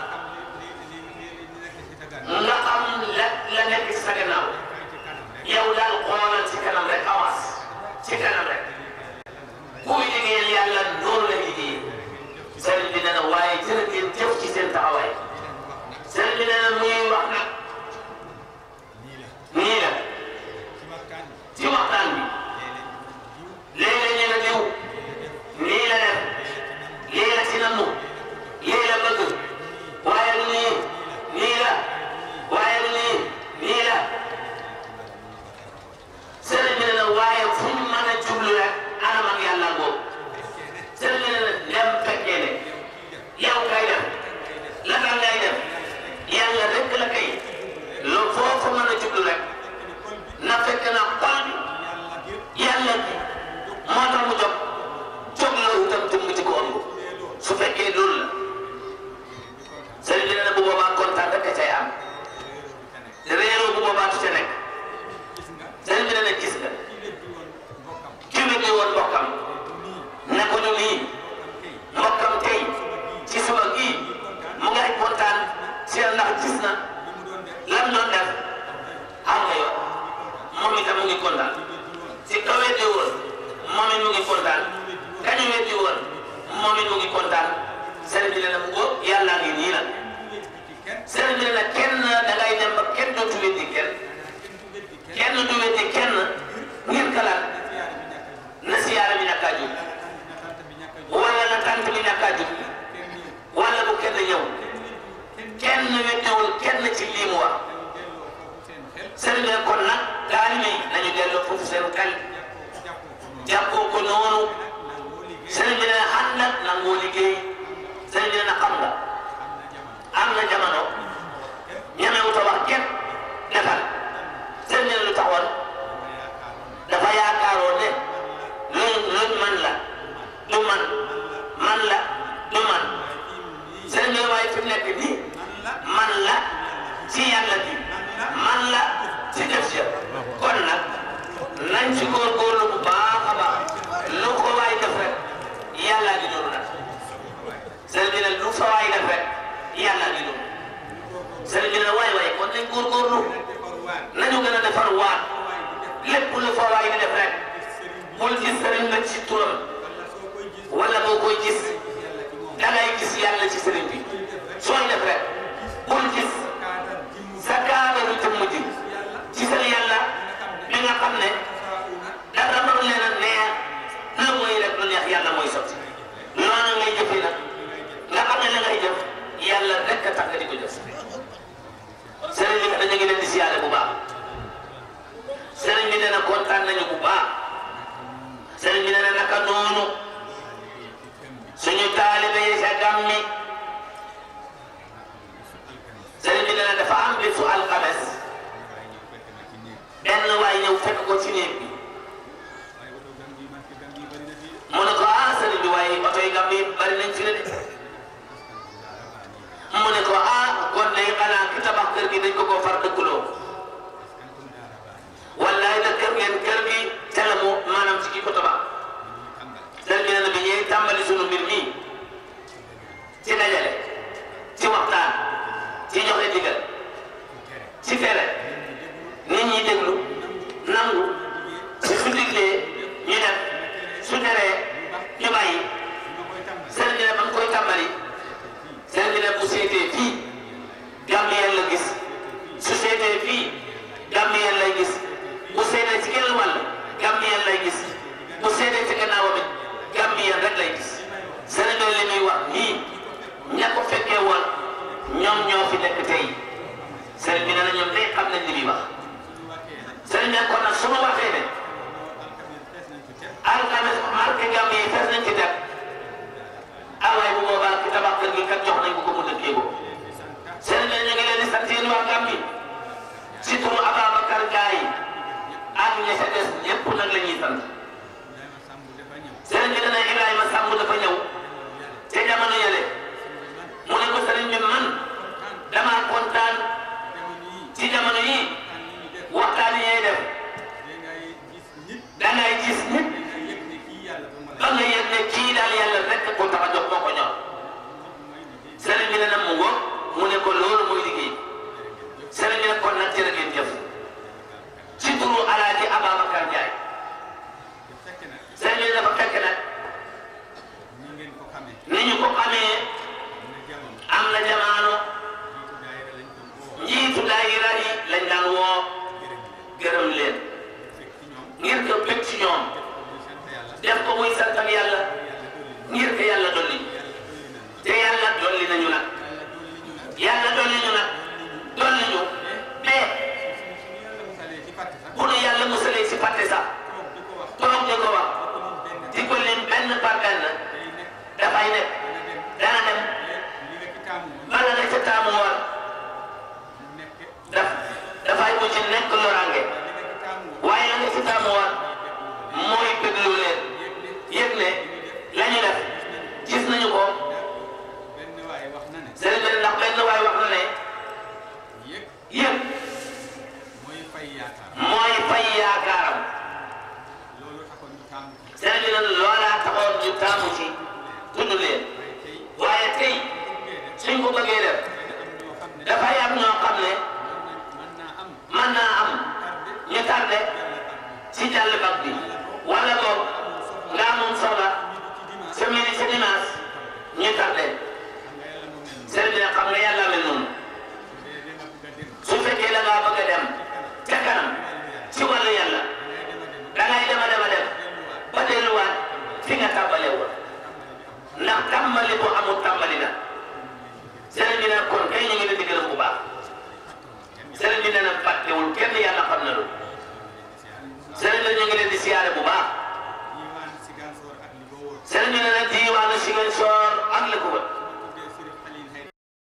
si ndax gis na lam doon def xam nga yow moom itam mu ngi kontaan si ka weddi woon moom it mu ngi kontaan kañu weddi woon moom it mu ngi kontaan sëriñ bi ne na mu ko yàlla ngi nii nag sëriñ bi ne na kenn da ngay dem ba kenn dootu weddi kenn kenn du weddi kenn ngir kalaan na siyaara bi ñàkk a jóg wala na tant bi ñàkk a jóg wala bu kenn ñëw kenn weddiwul kenn ci lii mu wax sëriñ bi ne kon nag taalibe yi nañu delloo foofu seen xel jàppoo ko noonu sëriñ bi ne ànd ak nangoo liggéey sëriñ bi ne na xam nga am na jamono ñemewut a wax kenn defal sëriñ bi ne lu taxoon dafa yaakaaroon ne luñ luñ man la du man man la du man sëriñ bi ne waaye fi mu nekk nii man la ci yàlla bi man la ci def si kon nag nañ ci góorgóorlu bu baax a baax lu ko waay def rek yàlla di noonu nag sëriñ bi ne lu fa waay def rek yàlla di noonu sëriñ bi ne waay waay kon nañ góorgóorlu nañu gën a defar waat lépp lu fa waay di def rek bul gis sëriñ nag ci turam wala boo koy gis da ngay gis yàlla ci sëriñ bi sooy def rek bul gis sa kaadaru jëmm ji ci seen yàlla bi nga xam ne dara mënu leen a neex lu muy rek lu neex yàlla mooy sotti noonu ngay jëfee nag nga xam ne la ngay jëf yàlla rek a tax nga di ko jëf sëriñ bi dañu ngi leen di siyaare bu baax sëriñ bi nee na kontaan nañu bu baax sëriñ bi nee na naka noonu suñu taalibe yi sa gàmmi sëriñ bi nee na dafa am bisu alxames benn waay ñëw fekk ko ci néeg bi mu ne ko ah sëriñ bi waaye oto yi gàmmi bari nañ ci la de mu ne ko ah kon day xanaa ki tabax kër gi dañ ko koo far dëkkuloo wallaay da kër ngeen kër gi ca la mu maanaam ci ki ko tabax sëriñ bi nee na bi ñuy tàmbali sunu mbir mii ci dajale ci waxtaan ci joxe digal ci tere nit ñi déglu nangu su su diglee ñu def su teree ñu bàyyi sëriñ bi ne ba mu koy tàmbali sëriñ bi ne bu seetee fii loolu kenn yàlla xam na loolu sëriñ la ñu ngi leen di siyaare bu baax sëriñ ñu ne la diiwaanu Ziguinchor ak li ko wër